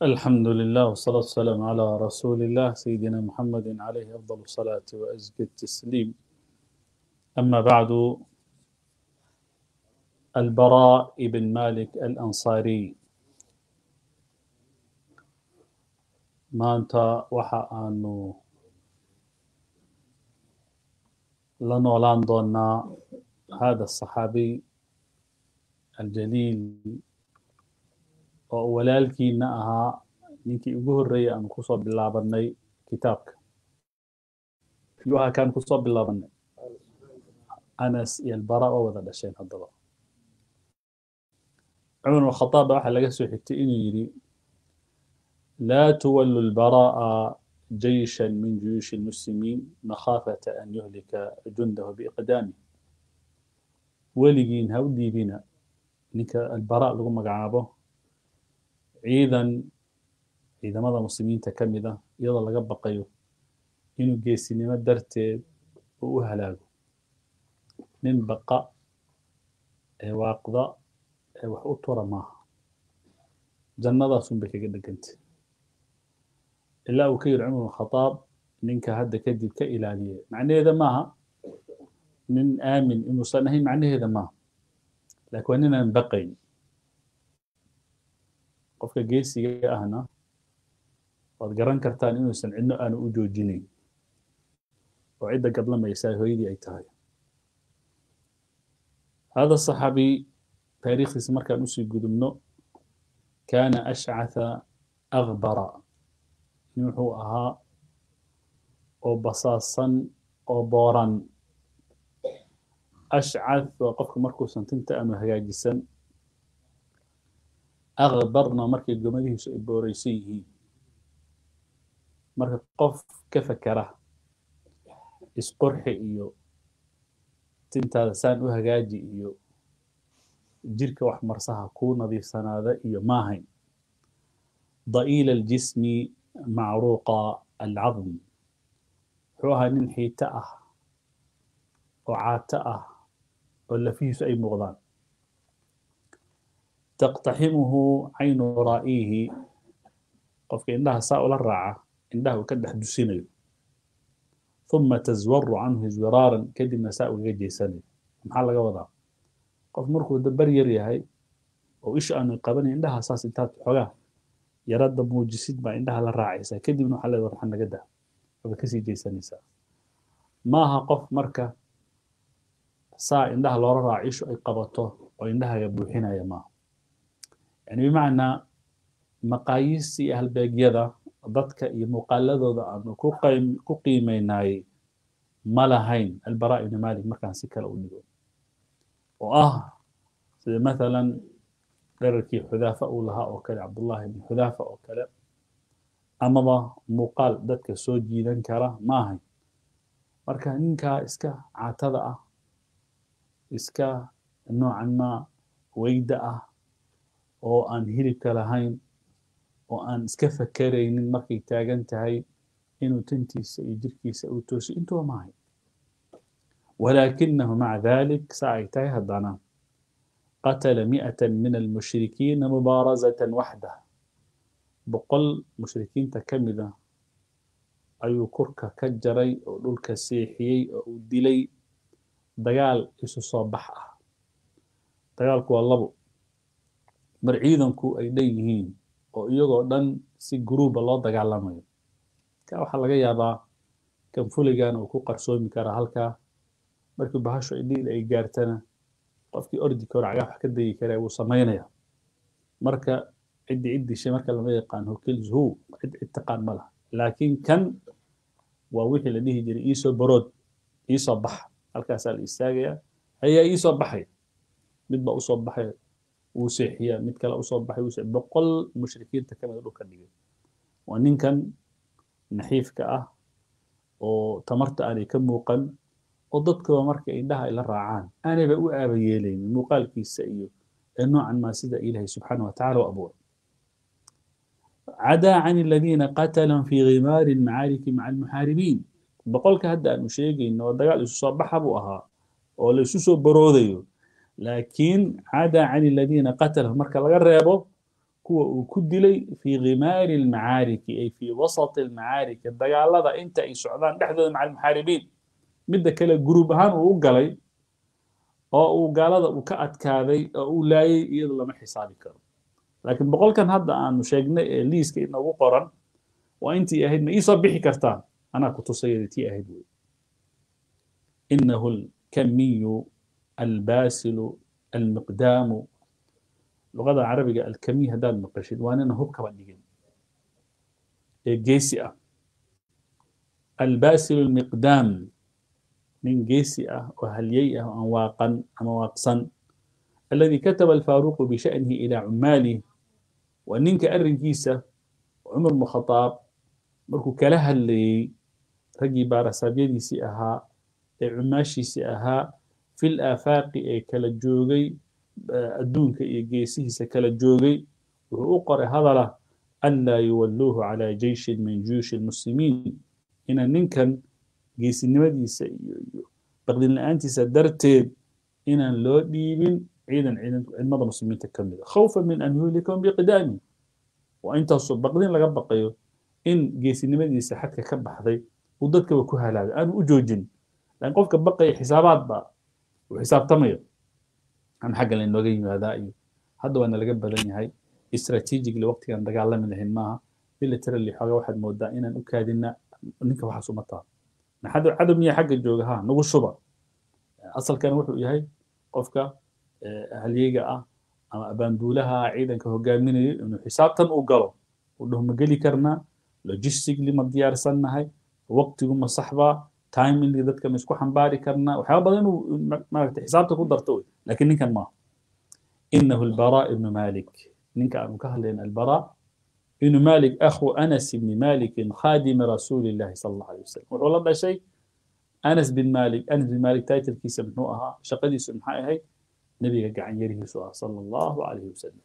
الحمد لله والصلاة والسلام على رسول الله سيدنا محمد عليه أفضل الصلاة وأزكى التسليم أما بعد البراء بن مالك الأنصاري ما أنت وحا أنه لنولان دونا هذا الصحابي الجليل oo walaalkiina ahaa ninkii ugu horreeyay aanu kusoo bilaabanay kitaabka yuu ahaa kaan kusoo bilaabanay anas iyo albara oo wada dhasheen haddaba cumar bn khataab baa waxaa laga soo xigtay inuu yidhi laa tuwallu lbara'a jayshan min juyuushi lmuslimiin makhaafata an yuhlika jundahu biiqdaami weligiin ha u dhiibina ninka albara lagu magacaabo ciidan ciidamada muslimiinta ka mid ah iyadoo laga baqayo inuu geesinimo darteed uu u halaago nin baqa ee waaqda ee wax u tura maaha jannadaasun bay kaga dhegantay ilaa uu ka yidhi cumar bn khataab ninka hadda kadib ka ilaaliye macnaheeda maaha nin aamin inuusan ahayn macnaheeda maaha laakiin waa ninaan baqayn qofka geesiga ahna waad garan kartaan inuusan cidno aanu u joojinayn oo cidda gadlamaysaa hooyadii ay tahay hada صaxaabi taariikhdiisa markaan usii gudubno kaana ashcatha akbara nin wuxuu ahaa oo basaasan oo booran ashcath waa qofka markuusan tinta aanu hagaajisan akbarna markay gomadihiisu ay booraysan yihiin marka qof ka fakera isqorxi iyo tintaada saan u hagaaji iyo jirka wax marsaha kuu nadiifsanaada iyo maahayn da'iila aljismi macruuqa alcadm wuxuu ahaa nin xiito ah oo caato ah oo lafihiisu ay muuqdaan تقتحمه عين رائيه qofka indhaha saa ula raaca indhaha uu ka dhex dusinayo ثuma تزور canhu زiraaran kadibna saa ugaga jeysanayo maxaa laga wadaa qof markuu dabar yar yahay oo isha aanu qabanayn indhaha saas intaad xogaa yaradda muujisid baa indhaha la raacaysaa kadibna waxaa leedahay waxaa naga dah waad kasii jeysanaysaa maaha qof marka saa indhaha loola raaco ishu ay qabato oo indhahaga buuxinaya maaha يعني بمعنى مقاييس halbeegyada dadka iyo muuqaaladooda aanu ku qiimeynayay ma lahayn albara ibn malik markaan si kale u dhigo oo ah sida mathalan dherarkii xudaafa uu lahaa oo kale cabdullahi ibn xudaafa oo kale amaba muuqaal dadka soo jiidan kara ma ahayn marka ninkaa iska caatada ah iska noocan ma weyda ah oo aan hilibka lahayn oo aan iska fakeraynin markay taagan tahay inuu tantiisa iyo jirkiisa uu toosiyo intuba maahay walaakinahu maca dalik saa ay tahay haddana qatala mi'ata min almushrikiina mubaarazatan waxdah boqol mushrikiinta ka mid ah ayuu kurka ka jaray oo dhulka seexiyey oo uu dilay dagaal isu soo bax ah dagaalku waa labo mar ciidanku ay dhan yihiin oo iyagoo dhan si guruuba loo dagaalamayo ka waxaa laga yaabaa kan fuligan uu ku qarsoomi karaa halkaa markii bahashu ay dhiil ay gaartana qofkii ordi karo cagaha wax ka dayi kara wuu samaynaya marka ciddi cid dishay marka lama yaqaan hokils hu cid cid taqaan ma laha laakiin kan waa wixii la dhihi jiray iisoo barood iisoo bax halkaasaa la istaagaya ayaa iisoo baxaya mid baa usoo baxaya wuu seexiyaa mid kale usoo baxay wuu boqol mushrikiinta ka mida dhulka dhigay waa ninkan naxiifka ah oo tamarta aanay ka muuqan oo dadkooda marka indhaha ay la raacaan aanayba u aaba yeelaynin muuqaalkiisa iyo ee noocan maa sida ilaahay subxaana wa tacala u abuuray cadaa can aladiina qatalahum fi ghimaari almacaariki maca almuxaaribiin boqolka hadda aanu sheegayno oo dagaal isu soo baxa buu ahaa oo la isu soo baroodayo laakiin cadaa can aladiina qatalahum marka laga reebo kuwa uu ku dilay fii khimaari almacaariki ay fii wasati almacaariki dagaalada inta ay socdaan dhexdooda maca almuxaaribiin midda kale guruub ahaan uu u galay oo uu gaalada uu ka adkaaday oo uu laayay iyada lama xisaabi karo laakiin boqolkan hadda aanu sheegnay ee liiska inoogu qoran waa intii ahayd ma iisoo bixi kartaan anaa ku tusayada tii ahayd wey inahu alkamiyu albaasilu almiqdaamu luqada carabiga alkamiy haddaad maqashid waa nina hub kaba dhigin ee geesi ah albaasilu almiqdaam nin geesi ah oo halyey ah oo aan waaqan ama waaqsan alladii kataba alfaaruqu bisha'nihi ilaa cumaalih waa ninka arrinkiisa cumar bnu khadaab markuu kala hadlayey raggii baarasaabyadiisii ahaa ee cumaashiisii ahaa fil aafaaqi ee kala joogay adduunka iyo geesihiisa kala joogay wuxuu u qoray hadala anlaa yuwalluuhu calaa jeyshin min juyuushi lmuslimiin inaan ninkan geesinimadiisa iyo iyo baqdin la-aantiisa darteed inaan loo dhiibin ciidan ciidamada muslimiinta ka mida khawfan min an yuhlikahum biqidaami waa intaasoo baqdin laga baqayo in geesinimadiisa xadka ka baxday uu dadkaba ku halaaga aanu u joojin laakiin qofka baqaya xisaabaad baa uu xisaabtamaya aan xagga laynooga yimaadaa iyo hadda waana laga badan yahay strategically waqtigaan dagaalami lahayn maaha militarily xoogaa waxaad moodaa inaan u kaadina ninka waxaas uma taha maxad cadow miya xagga jooga ha nagu shuba asalkan wuxuu yahay qofka halyeyga ah ama abaanduulaha ciidanka hogaaminayo inuu xisaabtan u galo uu dhaho ma geli karnaa logistically ma diyaarsannahay waqtigu ma saxbaa timingli dadka ma isku xambaari karnaa waxyaaba badan inuu maaragta xisaabta ku darto wey laakiin ninkan maaha inahu albaraa ibnu malik ninka aanu ka hadlayna albaraa ibnu malik akhu anas ibni malikin khaadimi rasuuli illahi sala allahu alay wasalam wuxuu la dhashay anas bin malik anas bin malik titlkiisa muxuu ahaa shaqadiisu maxay ahayd nebiga gacan yarihiisu ah sala allahu alayhi wasalam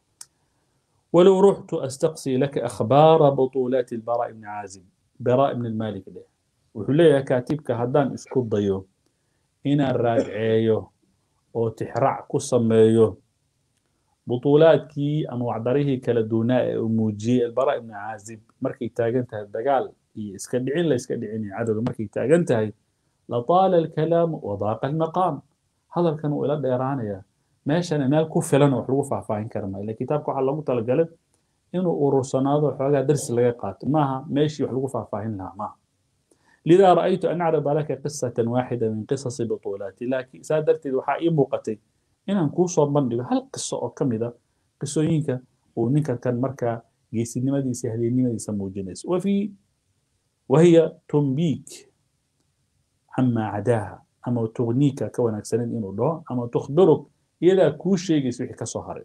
ولو رحت أستقصي لك أخبار بطولات البراء بن عازب براء بن المالك ده وحليا كاتبك هدان اسكو ضيو إنا راجعيو أو تحرع كسميو بطولاتكي أنواع دريه كلا دوناء وموجي البراء بن عازب مركي تاجنتها الدقال اسكدعين لا اسكدعين عدد مركي تاجنتها لطال الكلام وضاق المقام هذا كانوا إلى ديرانيا meeshana meel ku filan wax lagu faahfaahin kara maayo ila kitaabka waxaa loogu talagalay inuu urursanaado xoogaa darsi laga qaato maaha meeshii wax lagu faahfaahin lahaa maaha lidaa ra'aytu an acrida laka qisatan waaxida min qisasi butuulaati laakiin saa darteed waxaa ii muuqatay inaan kuu soo bandhigo hal qiso oo ka mid a qisooyinka uu ninka kan markaa geesinimadiisa hadeennimadiisa muujinayso wafii wahiya tumbiik camaa cadaaha ama tugniika ka wanaagsaneed inuu dhaho ama tukhbiruk iyadaa kuu sheegaysa wixii ka soo haray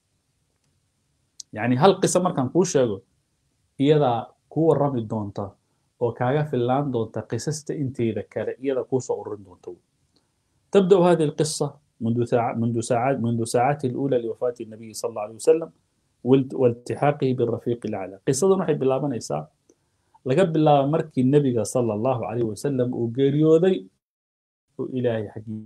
yacni hal qiso markaan kuu sheego iyadaa kuu warrami doonta oo kaaga fillaan doonta qisasta inteeda kale iyadaa kuu soo ururin doonta تبدأ هذه القصة منذ ساعة منذ ساعات منذ ساعاته الأولى لوفاة النبي صلى الله عليه وسلم والتحاقه بالرفيق الأعلى قصة waxay bilaabanaysaa laga bilaabo markii النبي صلى الله عليه وسلم uu geeriyooday oo ilaahay xaggii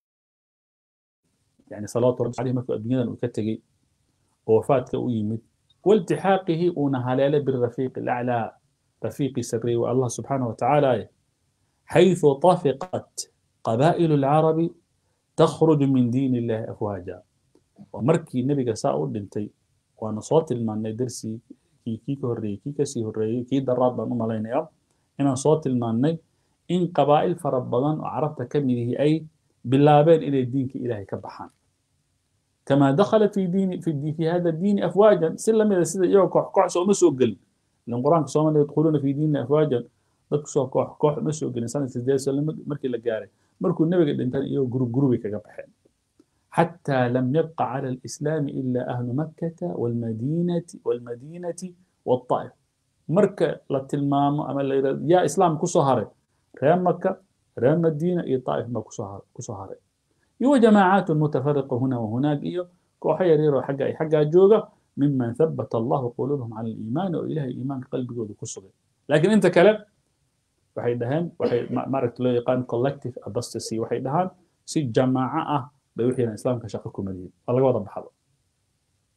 يعني صلوات ربي عليه مركو الدنيا وكتجي وفاتك ويمد والتحاقه ونهالة بالرفيق الأعلى رفيق سري والله سبحانه وتعالى حيث طفقت قبائل العرب تخرج من دين الله أفواجا ومركي النبي ساء دنتي وأنا صوت المعنى درسي كي كي كهري كي كسي هري كي دراب بانو مالين إن صوت المعنى إن قبائل فربضان وعرفت كم أي bilaabeen inay diinka ilaahay ka baxaan kamaa dakhalat fi diini fi fi hada diini afwaajan si lamida sida iyagoo koox koox soo ma soo gelin ilan qur-aanka soomaliya yadkhuluuna fi diini afwaajan dadku soo koox koox ma soo gelin sanad sideed sano markii la gaaray markuu nebiga dhintan iyagoo gurub gurubay kaga baxeen حتى لم يبق على الإسلام إلا أهل مكة والمدينة والمدينة والطائف مركة لتلمام أما يا إسلام كسهرة ريان مكة ريال مدينة إيه طائف ما كسهر يو جماعات متفرقة هنا وهناك إيو كوحي يريرو حقا أي حقا جوغا ممن ثبت الله قلوبهم على الإيمان وإله الإيمان قلب جود كسر لكن أنت كلام waxay dhaheen waxay maaragta loo yaqaan collective apostasy waxay dhahaan si jamaaco ah bay wixii islaamka shaqo ku madiyeen waa laga wada baxdo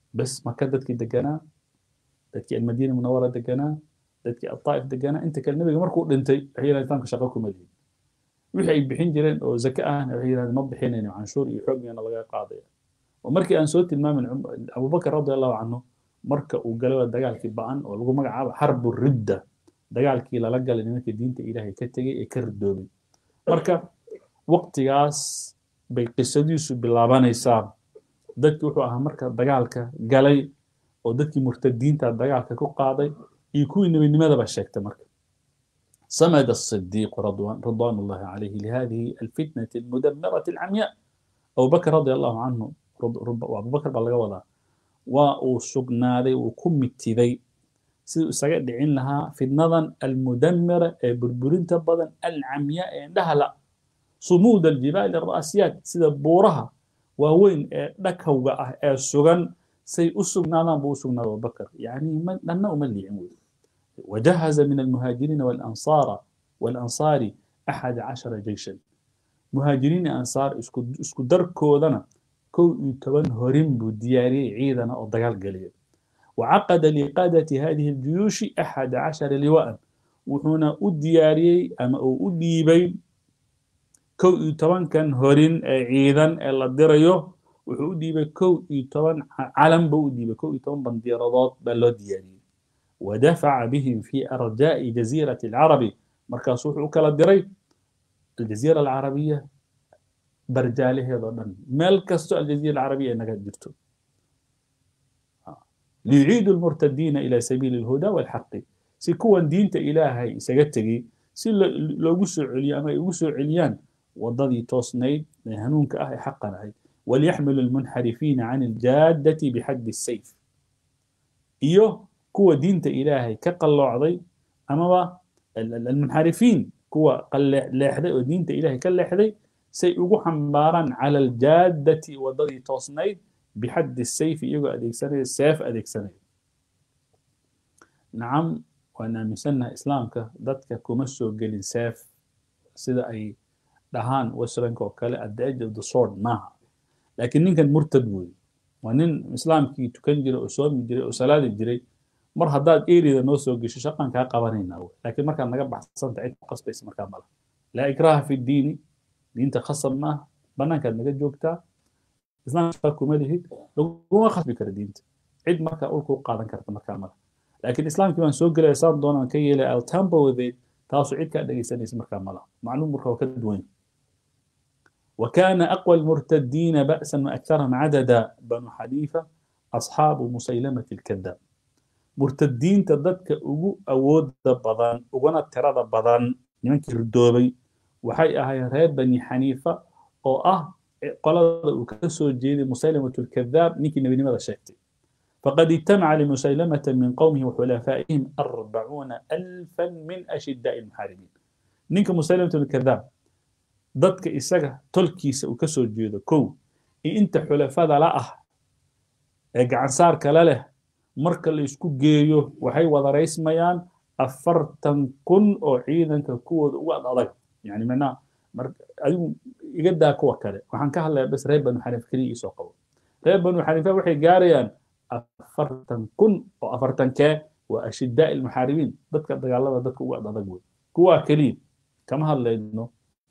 bas maka dadkii deganaa dadkii almadiina munawara deganaa dadkii alطaa'if deganaa inta kale nebiga markuu dhintay waxay yidhahdeen islaamka shaqo kuma lihin wixii ay bixin jireen oo zake ahna waxay yidhahdeen ma bixinayno canshuur iyo xooggeena laga qaadaya oo markii aan soo tilmaamin abubakar radi allahu canhu marka uu galay dagaalkii ba'an oo lagu magacaabo xarbu ridda dagaalkii lala galay nimanka diinta ilaahay ka tegey ee ka ridoobay marka waqtigaas bay qisadiisu bilaabanaysaa dadki wuxuu ahaa marka dagaalka galay oo dadkii murtadiinta dagaalka ku qaaday iyo kuwii nebinimadaba sheegtay marka صمد الصديق رضوان, رضوان الله عليه لهذه الفتنة المدمرة العمياء أبو بكر رضي الله عنه أبو بكر بلغ وضع وسقنادي وكمتدي siduu isaga dhicin lahaa fitnadan almudamira ee burburinta badan alcamyaa ee indhaha la sumuud aljibaali ara'siyaat sida buuraha waaweyn ee dhakawga ah ee sugan say u sugnaadaan buu u sugnaada abubakar yani dhanna uma liicin wey wajahaza min almuhaajiriina walansaara walansaari axada cashara jeyshan muhaajiriin ansaar isku darkoodana kow iyo toban horin buu diyaariyey ciidana oo dagaal geliya وعقد لقادة هذه الجيوش أحد عشر لواء وحنا أدياري أما أديبي كو يتوان كان هورين عيدا إلا ديريو وحو أديبي كو يتوان علم بو أديبي كو يتوان بنديرادات بلو دياري ودفع بهم في أرجاء جزيرة العرب مركز وحو كلا ديري الجزيرة العربية برجاله هذا ملكستو الجزيرة العربية إنك جرتو ليعيدوا المرتدين إلى سبيل الهدى والحق سي كوان دينتا إلهي سجتجي سي لو جسوا عليا أما يجسوا عليان وضدي توسنيد هنونك أهي حقا هاي وليحمل المنحرفين عن الجادة بحد السيف إيوه كوا دينتا إلهي كقل عضي أما المنحرفين كوا قل لاحدي ودينتا إلهي كلاحدي سيقو حمبارا على الجادة وضدي توسنيد بحد السيف يجوا أديكسنة السيف أديكسنة نعم وأنا مسنا إسلامك ضدك كمسو جلين سيف سيدا أي دهان وسرنك وكالة at the edge of the sword معها لكن نين كان مرتد وي ونين إسلامك تكنجر أسوام جري أسلاد جري مر هداد إيري ذا نوسو جيش شقان كا قوانين أول لكن مركا نقبع حسن عيد قصب اسم مركا ملا لا إكراه في الدين دين تخصم بنان كان نجد جوكتا islaamka kuma lihid laguma khasbi karo diinta cid marka ulku qaadan karta markaa mala laakiin islaamkii baan soo gelaya saan doonaan ka yeelay i'll tamper with it taasu cid kaa dhegaysanaysa markaa mala macluum marka waa ka duwan وكان أقوى المرتدين بأسا وأكثرهم عددا بنو حنيفة أصحاب مسيلمة الكذاب مرتدين تددك أبو أود بضان أبونا ترى بضان نمك ردوبي وحي أهي ريب بني حنيفة أو أه qolada uu ka soo jeeday musaylamatu lkadaab ninkii nebinimada sheegtay faqad ijtamaca limusaylamata min qowmihi waxulafaa'ihim arbacuuna alfan min ashidaai lmuxaaribiin ninka musaylamatu lkadaab dadka isaga tolkiisa uu ka soo jeedo kow iyo inta xulafada la ah ee gacansaarka la leh marka la isku geeyo waxay wadaraysmayaan afartan kun oo ciidanka kuwooda ugu ad adag yani macnaha adigu iga daa kuwa kale waxaan ka hadlayaa bas reer banu xaniifa keliya isoo qabo reer banu xaniifa waxay gaarayaan afartan kun oo afartankee waa ashidaa ilmuxaaribiin dadka dagaalada dadka ugu adag wey kuwaa keliya kama hadlayno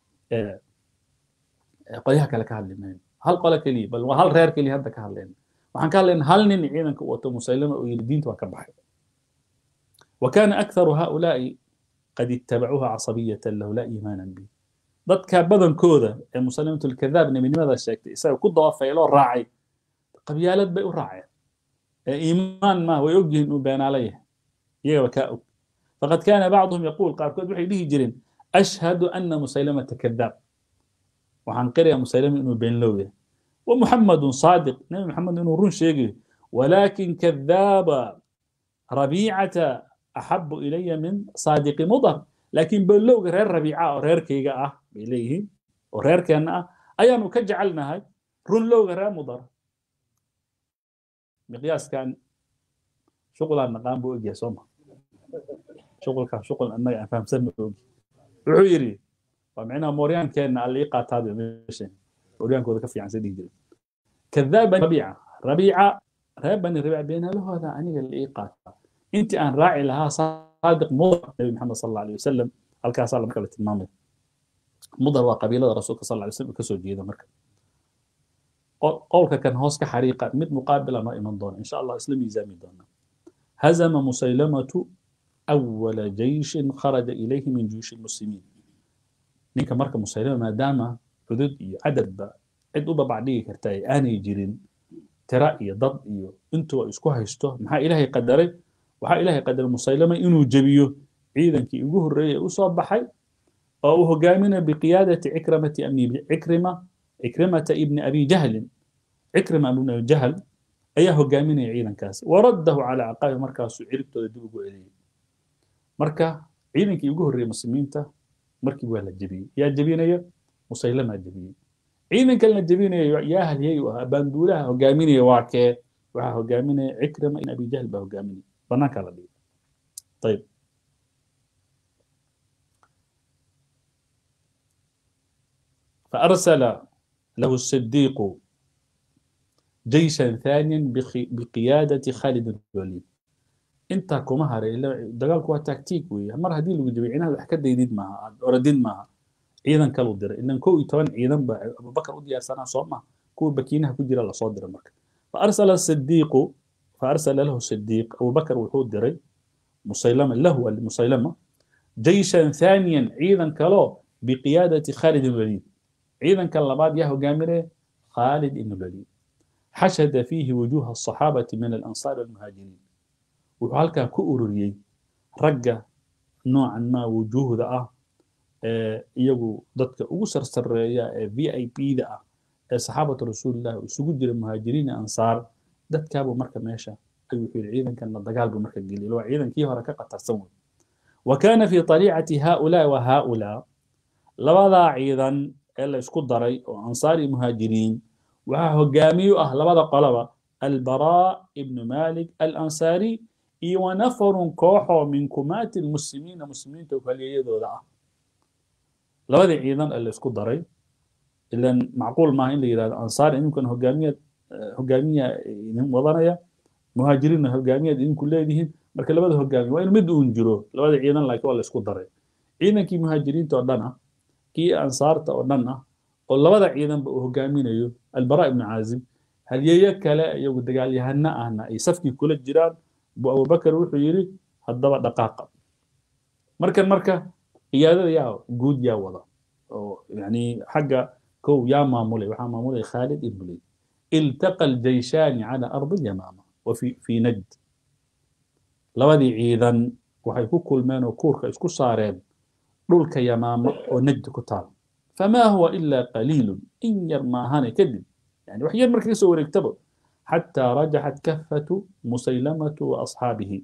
qolyaha kale ka hadli mayno hal qole keliya bal waa hal reer keliya hadda ka hadlayna waxaan ka hadlayna hal nin ciidanka wato musaylama oo yidhi diinta waa ka baxay وكان أكثر هؤلاء قد اتبعوها عصبية له لا إيمانا به dadka badankooda ee musalimat lkadaab nebinimada sheegtay isaga ku dawafayloo raacay qabyaalad bay u raaceen ee iimaan ma way ogyihiin inuu beenaala yahay iyagaba kaa og faqad kaana bacduhum yaquul qaarkood waxay dhihi jireen ashhadu ana musaylamata kadaab waxaan qirayaa musaylama inuu beenlow yahay wa muxamadun saadiq nebi maxamed inuu run sheegayo walaakin kadaaba rabiicata axabu ilaya min saadiqi mudar laakiin beenlowga reer rabiica oo reerkayga ah bay leeyihiin oo reerkeenna ah ayaanu ka jecelnahay runlowga reer mudar miqyaaskan shuqulaan naqaan buu ogyahay sooma shuqulkan shuqul annaga aan fahamsanna ogi wuxuu yidhi waa micnaha mooryaankeenna alla ii qaataada meeshan mooryaankooda ka fiican sa dhihi jira kadaab rabiica rabiica reer bani rabiic beenalahooda aniga la ii qaataa intii aan raaci lahaa saadiq mudar nabi maxamed sal alla alay wasalam halkaasaa marka la tilmaamaya mudar waa qabiilada rasuulka sal alla alay wasalam kasoo jeeda marka qowlka kan hoos ka xariiqa mid muqaabila noo iman doona insha allah isla miisaami doona hazama musaylamatu awala jeyshin kharaja ilayhi min juyuushi lmuslimiin ninka marka musaylama maadaama cudud iyo cadadba cid u babacdhigi karta ay aanay jirin tira iyo dad iyo intuba isku haysto maxaa ilaahay qadaray waxaa ilaahay qadaray musaylama inuu jebiyo ciidankii ugu horreeyey ee usoo baxay oo uu hogaaminayo biqiyaadati cikramati amni cikrima cikrimata ibni abi jahlin cikrima ibni abi jahl ayaa hogaaminaya ciidankaas waraddahu calaa caqaabi markaasuu ciribtooda dib ugu celiyey marka ciidankii ugu horreeyey muslimiinta markii waa la jebiyey yaa jebinaya musaylamaa jebiyey ciidankan la jebinaya yaa halyay u ahaa baanduulaha hogaaminaya waa kee waxaa hogaaminaya cikrima ibn abi jahl baa hogaaminaya banaankaa la dhigay ayib فأرسل له الصديق جيشا ثانيا بقيادة خالد بن الوليد انت كما هري دغالك waa tactic weeye mar haddii lagu jabay inaad wax ka daydid maaha aad oradid maaha ciidan kalu diray ilan kow iyo toban ciidan ba abubakar u diyaarsanaa soo maha kuwa bakiinaha ku jira lasoo diray marka فأرسل الصديق فأرسل له الصديق أبو بكر وحود diray مسيلمة له مسيلمة جيشا ثانيا عيدا كلو بقيادة خالد بن الوليد عيدا كاللباد يا هجامره خالد بن الوليد حشد فيه وجوه الصحابة من الأنصار والمهاجرين وحالك كأوريي رجع نوعا ما وجوه ذا iyagu dadka ugu sarsareeya ee v i p da ah ee saxaabatu rasuulillah isugu jira muhaajiriin ansaar dadkaabuu marka meesha ayuu wuxuu yidhi ciidankana dagaal buu marka geliyay waa ciidankii hore ka qatarsan wey wa kaana fi طaliicati haulaa wa haulaa labadaa ciidan ee la isku daray oo ansaar iyo muhaajiriin waxaa hogaamiye u ah labada qoloba albaraa ibnu malik alansaari iyo wanafarun kooxoo min kumaati lmuslimiina muslimiinta halyeeyadooda ah labadii ciidan ee la isku daray ilan macquul maaha in la yidhahdo ansaar idinkan hogaamiya hogaamiya idin wadanaya muhaajiriinna hogaamiyaad idinku leedihiin marka labada hogaamiya waa in mid uun jiro labada ciidan laakiin waa la isku daray ciidankii muhaajiriinta oo dhan ah kii ansaarta oo dhan ah oo labada ciidanba uu hogaaminayo albara ibnu caazib halyeeyo kale iyagu dagaalyahano ahna ay safkii kula jiraan buu abubakar wuxuu yidhi haddaba dhaqaaqa markan marka ciyaadada yaa guud yaa wada oo yani xagga kow yaa maamulay waxaa maamulay khaalid ibn lid iltaqa aljayshaani cala ardi alyamaama wa fi fi najd labadii ciidan waxay ku kulmeen oo kuurka isku saareen dhulka yamaama oo najd ku taal famaa huwa ilaa qaliilun in yar maahane kadib yani wax yar marka kasoo wareegtaba xataa rajaxat kafatu musaylamatu wa asxaabihi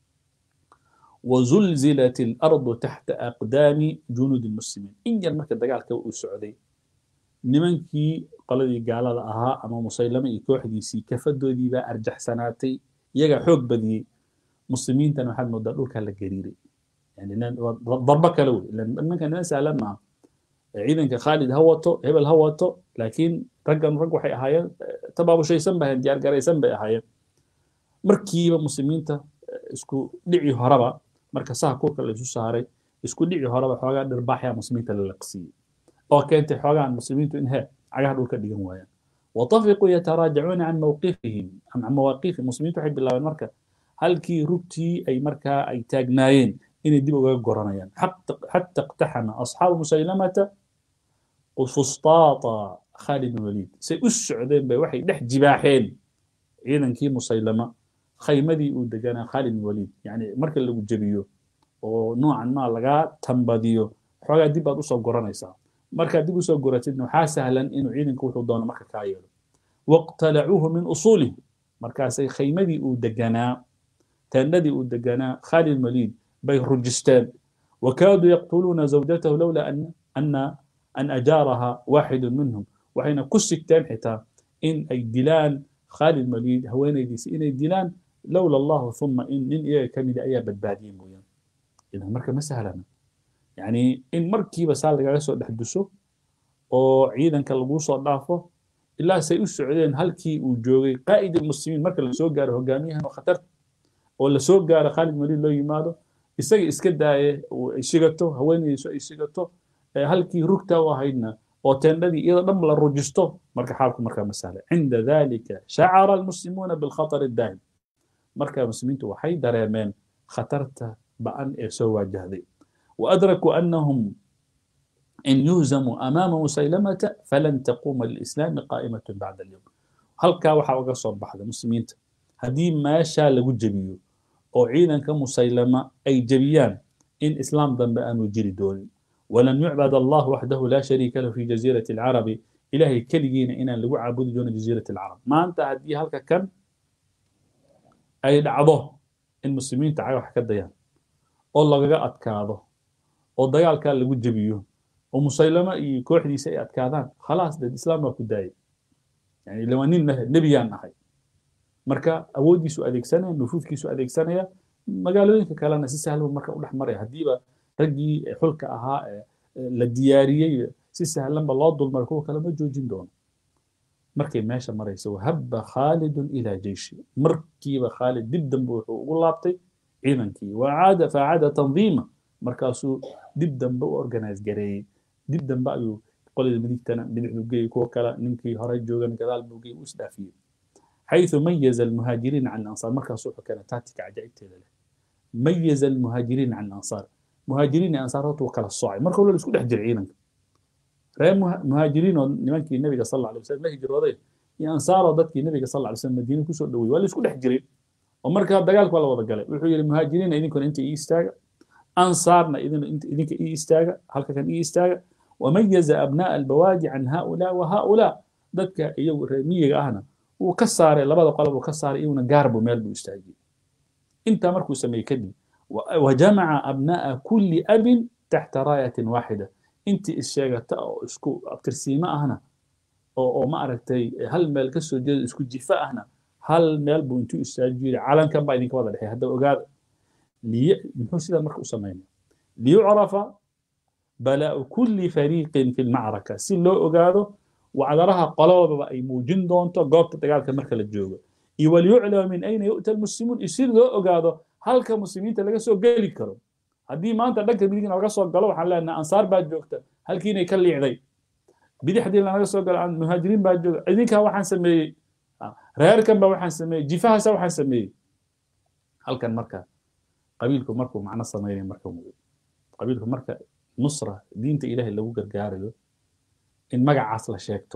وزلزلت الأرض تحت أقدام جنود المسلمين إن جل مركز دقال كو سعودي نمنكي قلدي قال أها أما مسيلمة يكوح دي سي كفدو دي با أرجح سناتي يجا حوق بدي مسلمين تنو حد مدلول كلا قريري يعني ضربك لو لأن كان ناس لما عيدا كخالد هوتو هبل هوتو لكن رجل رجل وحي أهايا تبابو شيء سنبه ديار قري سنبه أهايا مركيبة مسلمين تا isku dhici horaba marka saha kurka la isu saaray isku dhici horaba xoogaa dhirbaaxya muslimiinta la laqsiiyey oo keentay xoogaan muslimiintu in he cagaha dhulka dhigan waayaan watafiquu yataraajacuuna can mawqifihim can mawaaqifihim muslimiintu waxay bilaabeen marka halkii rugtii ay markaa ay taagnaayeen inay dib ugaga goranayaan xata iqtaxama asxaabu musaylamata fustaata khalid bin waliid say u socdeen bay waxay dhex jibaaxeen ciidankii musaylama khaymadii uu deganaa khalid bin waliid yani marka lagu jebiyo oo noocan maa lagaa tambadiyo xoogaa dib baad usoo goranaysaa markaad dib usoo goratidna waxaa sahlan inuu ciidanka wuxuu doono marka kaa yeelo waqtalacuuhu min usuulihi markaasay khaymadii uu deganaa teendhadii uu deganaa khalid bin waliid bay rujisteen wakaaduu yaqtuluuna zawjatahu lowlaa ana an ajaaraha waaxidu minhum waxayna ku sigteen xitaa in ay dilaan khalid bin waliid haweenaydiisa inay dilaan لولا الله ثم إن إن إيه كمد أيا بدبادين بويا إذا مركب مسهلنا يعني إن مركي بس على جالس وحدثه أو عيدا كالبوس ضعفه ilaa say u socdeen halkii uu joogay qaa'id almuslimiin marka lasoo gaaro hogaamiyahan oo khatar oo lasoo gaaro khaalid maliid loo yimaado isaga iska daaye ay shigato haweenaydiisu ay shigato halkii rugta u ahaydna oo teendhadii iyadoo dhan la rujisto marka xaalku markaa ma sahla cinda dalika shacara almuslimuuna bilkhatar daahim marka muslimiintu waxay dareemeen khatarta ba'an ee soo waajahday waadrakuu annahum in yuhzamuu amaama musaylamata falan taquuma lilislaami qaa'imatun bacda alyowm halkaa waxaa uga soo baxda muslimiinta haddii meeshaa lagu jebiyo oo ciidanka musaylama ay jebiyaan in islaam dambe aanu jiri doonin walan yucbad allah waxdahu laa shariika lahu fi jaziirati alcarabi ilaahay keligiina inaan lagu caabudi doonin jaziirati alcarab maanta haddii halka kan ay dhacdo in muslimiinta cay wax ka dayaan oo lagaga adkaado oo dagaalkaa lagu jebiyo oo musaylama iyo kooxdiisa ay adkaadaan khalaas dad islaam baa ku daayay yani ila waa nin nebiyaan ahay marka awooddiisu adeegsanaya nufuudkiisu adeegsanaya magaalooyinka kalena si sahlan marka u dhex maraya haddiiba raggii xulka ahaa la diyaariyey si sahlanba loo dulmaray kuwa kale ma joojin doono markay meesha maraysa wahabba khaalidun ilaa jeyshi markiiba khaalid dib dambe wuxuu ugu laabtay ciidankii wacaada facaada tandiima markaasuu dib dambe u organize gareeyey dib dambe ayuu qolada midigtana bidixdu geeyey kuwa kale ninkii hore joogan gadaal buu geeyey u isdhaafiyey حيث ميز المهاجرين عن الأنصار مركز صوحه كانت تاتيك عجائب تيدا ميز المهاجرين عن الأنصار مهاجرين أنصار وكلا الصاعي مركز ولا اسكو دحجر عينك رأي مهاجرين نمانكي النبي صلى الله عليه وسلم لا هجر وضي يا أنصار ضدك النبي صلى الله عليه وسلم مدينة كسر دوي ولا اسكو دحجرين ومركز دقالك ولا وضع قال وحي المهاجرين إذن كن أنت إيه استاغ أنصارنا إذن أنت إذن إيه استاغ هل كان إيه استاغ وميز أبناء البوادي عن هؤلاء وهؤلاء ضدك إيو رمية أهنا wuu ka saaray labada qolob uu ka saaray iyaguna gaarbu meel buu istaajiyey intaa markuu sameeyey kadib wajamaca abna'a kulli abin taxta raayatin waaxida intii issheegata oo isku abtirsiimo ahna oo oo ma aragtay hal meel ka soo jeeda isku jifa ahna hal meel buu intuu istaajiyey calankan baa idinka wada dhexey hadda ogaada muxuu sidaa marka u samaynaya liyucrafa balaa'u kulli fariiqin fi lmacraka si loo ogaado wacdaraha qolodaba ay muujin doonto goobta dagaalka marka la joogo iyo waliyuclama min ayna yu'ta almuslimuun iyo si loo ogaado halka muslimiinta laga soo geli karo haddii maanta dhanka midigna laga soo galo waxaan leenahay ansaar baa joogta halkiinay ka liicday bidixdii lanaga soo galo muhaajiriin baa jooga idinkaa waxaan sameeyey reerkan baa waxaan sameeyey jifahaasa waxaan sameeyey halkan marka qabiilku markuu macno samaynaya marka qabiilku marka nusra diinta ilaahay lagu gargaarayo in magacaas la sheegto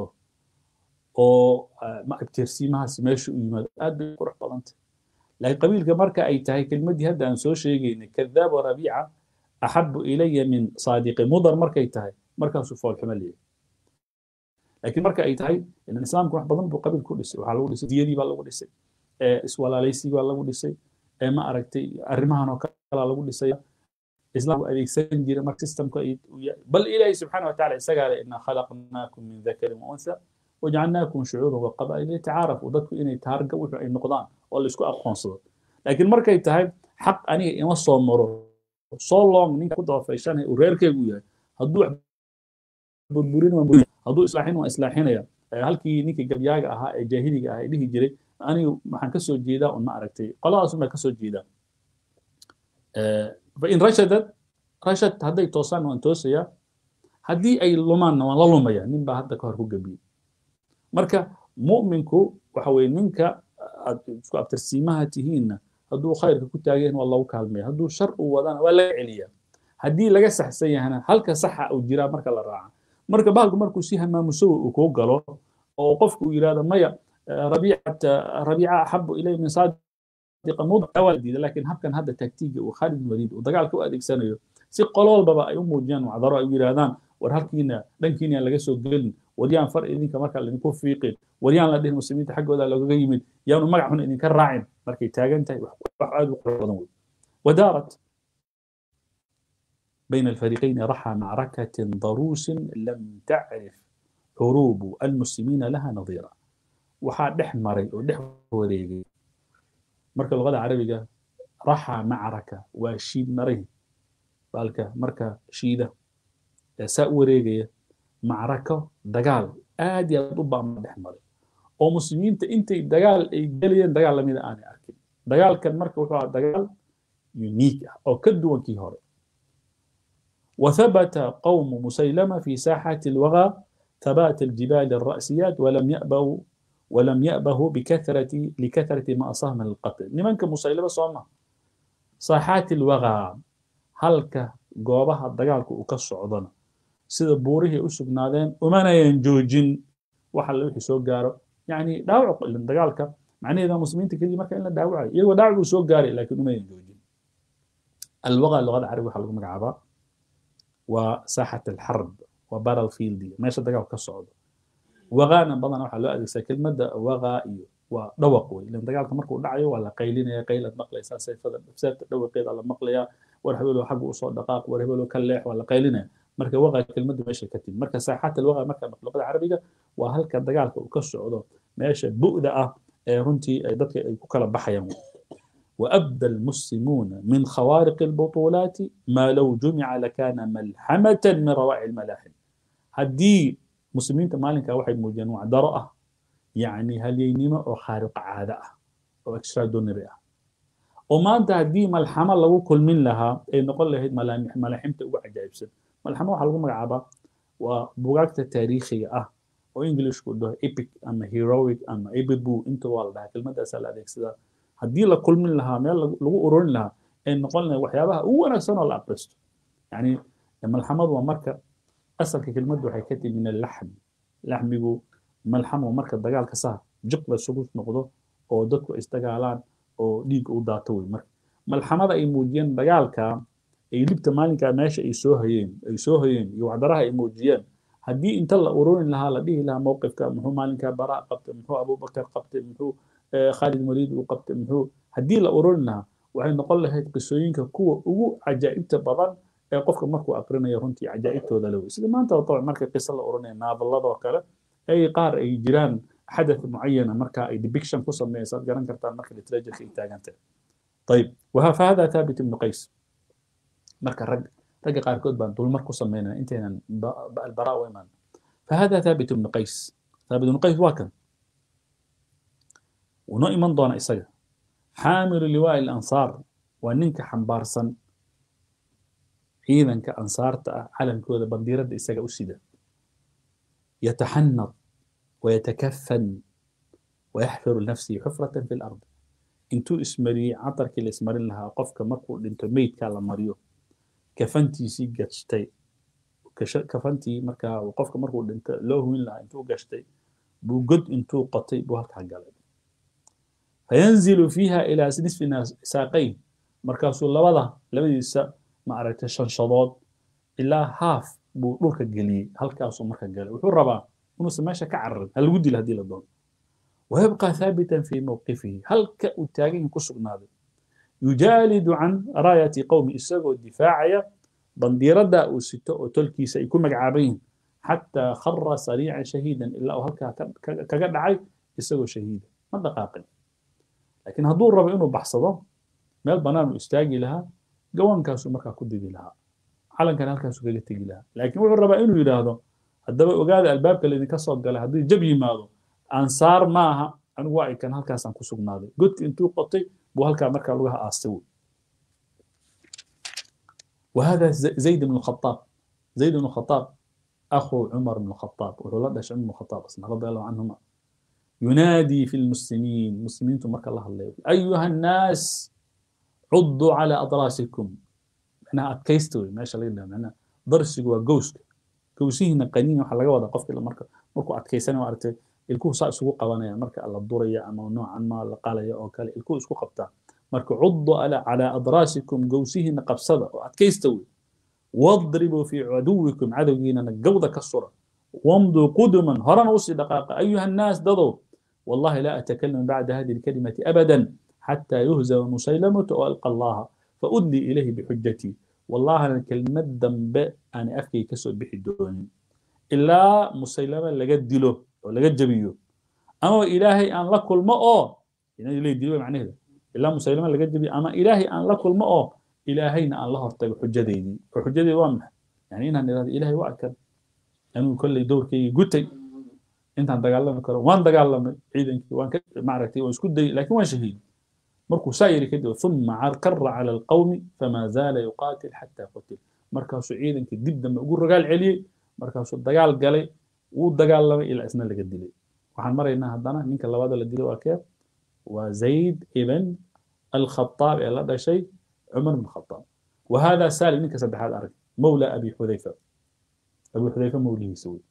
oo abtirsiimahaas meesha u yimaado aad bay qurux badantay laakiin qabiilka marka ay tahay kelmaddii hadda aan soo sheegaynay kadaab wa rabiica axabu ilaya min saadiqi mudar markay tahay markaasuu foolxumo leeyahay laakiin marka ay tahay ilan islaamka wax badan buu qabiil ku dhisay waxaa lagu dhisay diyadii baa lagu dhisay iswalaalaysigii baa lagu dhisay ma aragtay arrimahan oo kalaa lagu dhisaya إسلام أديكسن جيرا مارك سيستم بل إلهي سبحانه وتعالى إسقال إنا خلقناكم من ذكر وأنثى وجعلناكم شعوبا وقبائل لتعارفوا وضدكم إني تهارقا وحو أي نقضان ولا يسكو أبقون صدر لكن مركا يتهاي حق أني إما صومرو صولون نين كنت فايشان وريركا يقول هدو بربورين ومبورين هدو إصلاحين وإصلاحين يا halkii ninkii gabyaaga ahaa ee jaahiliga ahaa ee dhihi jiray anigu maxaan ka soo jeedaa un ma aragtay qoladaas un baa ka soo jeedaa fain rashadat rashad hadday toosaan waan toosayaa haddii ay lumaanna waan la lumaya nin baa hadda ka hor ku gebiyey marka mu'minku waxa weye ninka aad isku abtirsiimaha tihiinna hadduu khayrka ku taageen waa lagu kaalmaya hadduu shar uu wadana waa laga celiyaa haddii laga saxsan yahana halka saxa uu jiraa marka la raaca marka bahalku markuu si hamaamusowa uu kuu galo oo qofku uu yidhahdo maya rabiicata rabiica axabu ilay min saadiqa mudca waa la diida laakiin habkan hadda taktiiga uu khaalid bin waliid uu dagaalka u adeegsanayo si qololbaba ay u muujiyaan wacdaro ay u yidhaahdaan war halkiina dhankiina laga soo gelin waryaan far idinka marka laydinku fiiqin waryaan la dhihin muslimiinta xaggooda loogaga yimid yaanu magac xun idinka raacin markay taagan tahay wax aad u qurux badan wey wadaarat بين الفريقين رحى معركة ضروس لم تعرف حروب المسلمين لها نظيرا وحا دح مري ودح وريقي مركا اللغة العربية رحى معركة وشيد مري بالك مركا شيدة سا وريقي معركة دقال aad iyo aad u baama dhex maray oo muslimiinta intay dagaal ay gelayeen dagaal lamida aanay arkin dagaalkan marka wuxuu ahaa dagaal unique ah oo ka duwan kii hore وثبت قوم مسيلمة في ساحة الوغى ثبات الجبال الرأسيات ولم يأبوا ولم يأبهوا بكثرة لكثرة ما أصاب من القتل لمن مسيلمة صوما ساحات الوغى هلك goobaha dagaalku uu ka socdana sida buurihii u sugnaadeen umanayan joojin waxa la wixii soo gaaro yani dhaawac ilin dagaalka macnaheeda muslimiinta kadib marka in la dhaawacayo iyagoo dhaawac uu soo gaaray laakiin umayan joojin alwaqa luqada carabiga waxaa lagu magacaabaa waa saaxat alxarb waa battlefield meesha dagaalku ka socdo waqaana badan waxaa loo adeegsaa kelmadda waqaa iyo waa dhawaq wey ilan dagaalka markuu dhacayo waa la qaylinaya qaylaad maqlaysaa sayfada seefta dhawaqeeda la maqlayaa war hebelo xagga usoo dhaqaaq war hebelo ka leex waa la qaylinaya marka waqa kelmaddu meesha ka timi marka saaxaat alwaqa marka luqada carabiga waa halka dagaalka uu ka socdo meesha bu'da ah ee runtii ay dadka ay ku kala baxayaan وأبدى المسلمون من خوارق البطولات ما لو جمع لكان ملحمة من روائع الملاحم هدي مسلمين مالك واحد موجين وعدرأة يعني هل ينما أو خارق عادة أو اكسترا دونري وما أنت هدي ملحمة لو كل من لها إيه نقول له ملامح ملاحم تقوى عجائب سن ملحمة وحلقوا مقعبة وبوقت تاريخي أه وإنجليش كله إيبك أما هيرويك أما إيببو إنتو والله كلمة أسأل هذيك سيدا haddii la kulmin lahaa meel lagu ururin lahaa ay noqon lahay waxyaabaha ugu wanaagsan oo la aqristo yani malxamadu waa marka asalka kelmaddu waxay ka timi min allaxm laxmigu malxam waa marka dagaalka saha jiq la isugu noqdo oo dadku isdagaalaan oo dhiigga u daato wey marka malxamada ay muujiyeen dagaalka ay libta maalinkaa meesha ay soo hayeen ay soo hayeen iyo wacdaraha ay muujiyeen haddii inta la ururin lahaa la dhihi lahaa mowqifka muxuu maalinkaa baraa qabtay muxuu abubakar qabtay muxuu khaalid waliid uu qabtay muxuu haddii la ururin lahaa waxay noqon lahayd qisooyinka kuwa ugu cajaa'ibta badan ee qofka markuu aqrinayo runtii cajaa'ibtooda la wey sida maanta طبعا marka qiso la oranayo naabaladoo kale ay qaar ay jiraan xadath mucayana marka ay depiction ku sameeysaad garan kartaan marka literature ay taagantahay طيب فهذا ثابت بن قيس marka rag ragga qaarkood baan dulmar ku sameynaa intaynan albaraa u imaan فهذا ثابت بن قيس ثابت بن قيس waa kan ونو إيمان دونا إساجا حامل لواء الأنصار وننك حنبارسن إذا كأنصار علم كذا بنديرة إساجا أسيدة يتحنط ويتكفن ويحفر لنفسه حفرة في الأرض انتو اسمري عطر كل اسمرين لها قفك مركو انتو ميت كالا مريو كفنتي سي قشتي كفنتي مركا وقفك مركو انت لو وين لها انتو قشتي بوجد انتو قطي بوهك حقالي فينزل فيها إلى نصف ساقين مركاسو لبدا لبديسا ما عرفت شنشضود إلا هاف بو دولك جلي هلكاسو مركا جلي وحو ربا ونص ماشا كعرض هل ودي لهدي لدون ويبقى ثابتا في موقفه هل كأتاجين كسب نادي يجالد عن راية قوم إساقو الدفاعية بنديردا وستو وتلكي سيكون مقعابين حتى خر سريعا شهيدا إلا هلكا كقد عاي إساقو شهيدا ما دقاقين laakiin hadduu rabo inuu baxsado meel bannaan uu istaagi lahaa gawaankaasuu markaa ku didi lahaa calankan halkaasuu kaga tegi lahaa laakiin wuxuu rabaa inuu yidhaahdo haddaba ogaada albaabka laydinka soo galay haddii jab yimaado ansaar maaha anigu waa ikan halkaasaan ku sugnaaday godki intuu qotay buu halkaa markaa lugaha aastay wey وهذا زيد بن الخطاب زيد بن الخطاب أخو عمر بن الخطاب وهو لدش عمر بن الخطاب أصلا رضي الله عنهما ينادي في المسلمين مسلمين تمك الله الليل أيها الناس عضوا على أضراسكم احنا أتكيستوي ما شاء الله معنا ضرسك وجوسك جوسيهنا قنين وحلا جودا قفك إلا مركا مركو أتكيسنا وعرفت الكو سا سوق قوانا مركا الله الدورية أما نوعا ما الله قال يا أوكال الكو سوق قبتا مركو عضوا على على أضراسكم جوسيهنا قبصدا وأتكيستوي واضربوا في عدوكم عدوين الجودة كالصورة وامضوا قدما هرن وصي دقائق أيها الناس دضوا والله لا أتكلم بعد هذه الكلمة أبدا حتى يهزم مسيلمة وألقى الله فأدلي إليه بحجتي والله أنا كلمة ذنب أنا أخي كسر بحدوني إلا مسيلمة لقد دلو ولقد جبيو أما إلهي أن لكل ما أو يعني إلهي دلو معنى هذا إلا مسيلمة لقد جبيو أما إلهي أن لكل ما أو إلهينا أن الله ارتقى حجتي دي وحجتي وامح يعني إنها إلهي وأكد أنه كل دور كي قتي intaan dagaalami karo waan dagaalamay ciidankii waan ka maaragtay waan isku dayay laakiin waan shahiiday markuu saa yidhi kadib uma kara cala alqawmi famaa zaala yuqaatil xataa qutil markaasuu ciidankii dib dambe ugu rogaal celiyey markaasuu dagaal galay wuu dagaalamay ilaa isna laga dilay waxaan maraynaa haddana ninka labada la dilay waa kee waa zayd ibn alkhataab ee la dhashay cumar bn khataab وهذا سالم ninka saddexaad arag مولى أبي حذيفة أبي حذيفة موليhiisa wey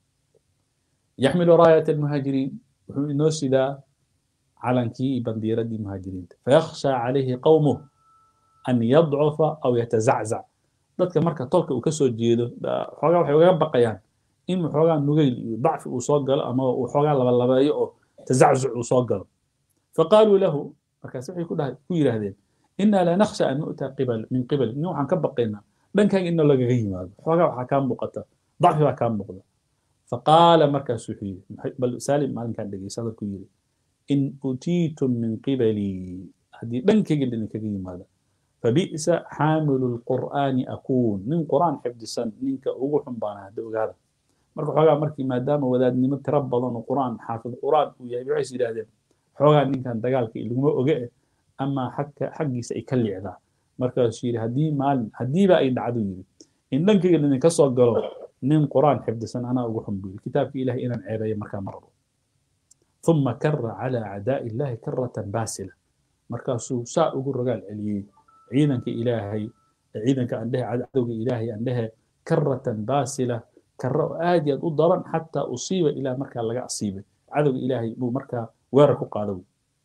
يحمل راية المهاجرين wuxuu inoo sidaa calankii iyo bandiiradii muhaajiriinta فيخشى عليه قومه أن يضعف أو يتزعزع dadka marka tolka uu kasoo jeedo xoogaa waxay ugaga baqayaan in xoogaa nugayl iyo dacfi uu soo galo ama uu xoogaa labalabeeyo oo tazaczuc uu soo galo faqaaluu lahu markaas waxay ku yidhaahdeen إنا لا نخشى أن نؤتى قبل من قبل إنه عن كبقينا دن كان إنه لقى غيما حوغا وحا كان مقتا ضعف وحا كان مقتا فقال مركز سحي بل سالم ما كان دقي سادة كيري إن أتيتم من قبلي هذه دن كان إنك غيما فبئس حامل القرآن أكون من قرآن حفظ السن منك أوحن بانا هذا marka xoogaa markii maadaama wadaadnimo tiro badan oo quraan xaafid quraan uu yahay waxay is yidhaahdeen xoogaa ninkan dagaalka ilaguma oge eh ama xagka xaggiisa ay ka liicdaa markaasuu yidhi haddii maalin haddiiba ay dhacdo yidhi in dhankayga idinka soo galo nin quraan xifdisan anaa ugu xun buu yidhi kitaabka ilahay inaan ceebeeyo markaa ma rabo ثم كر على أعداء الله كرة باسلة مركاسو سا ugu rogaal celiyey ciidanka ilaahay ciidanka aan dhehe cadowga ilaahay aan dhehe karatan baasila karo oo aad iyo aad u daran xataa usiiba ilaa markaa laga asiibay cadowga ilaahay buu markaa weerar ku qaado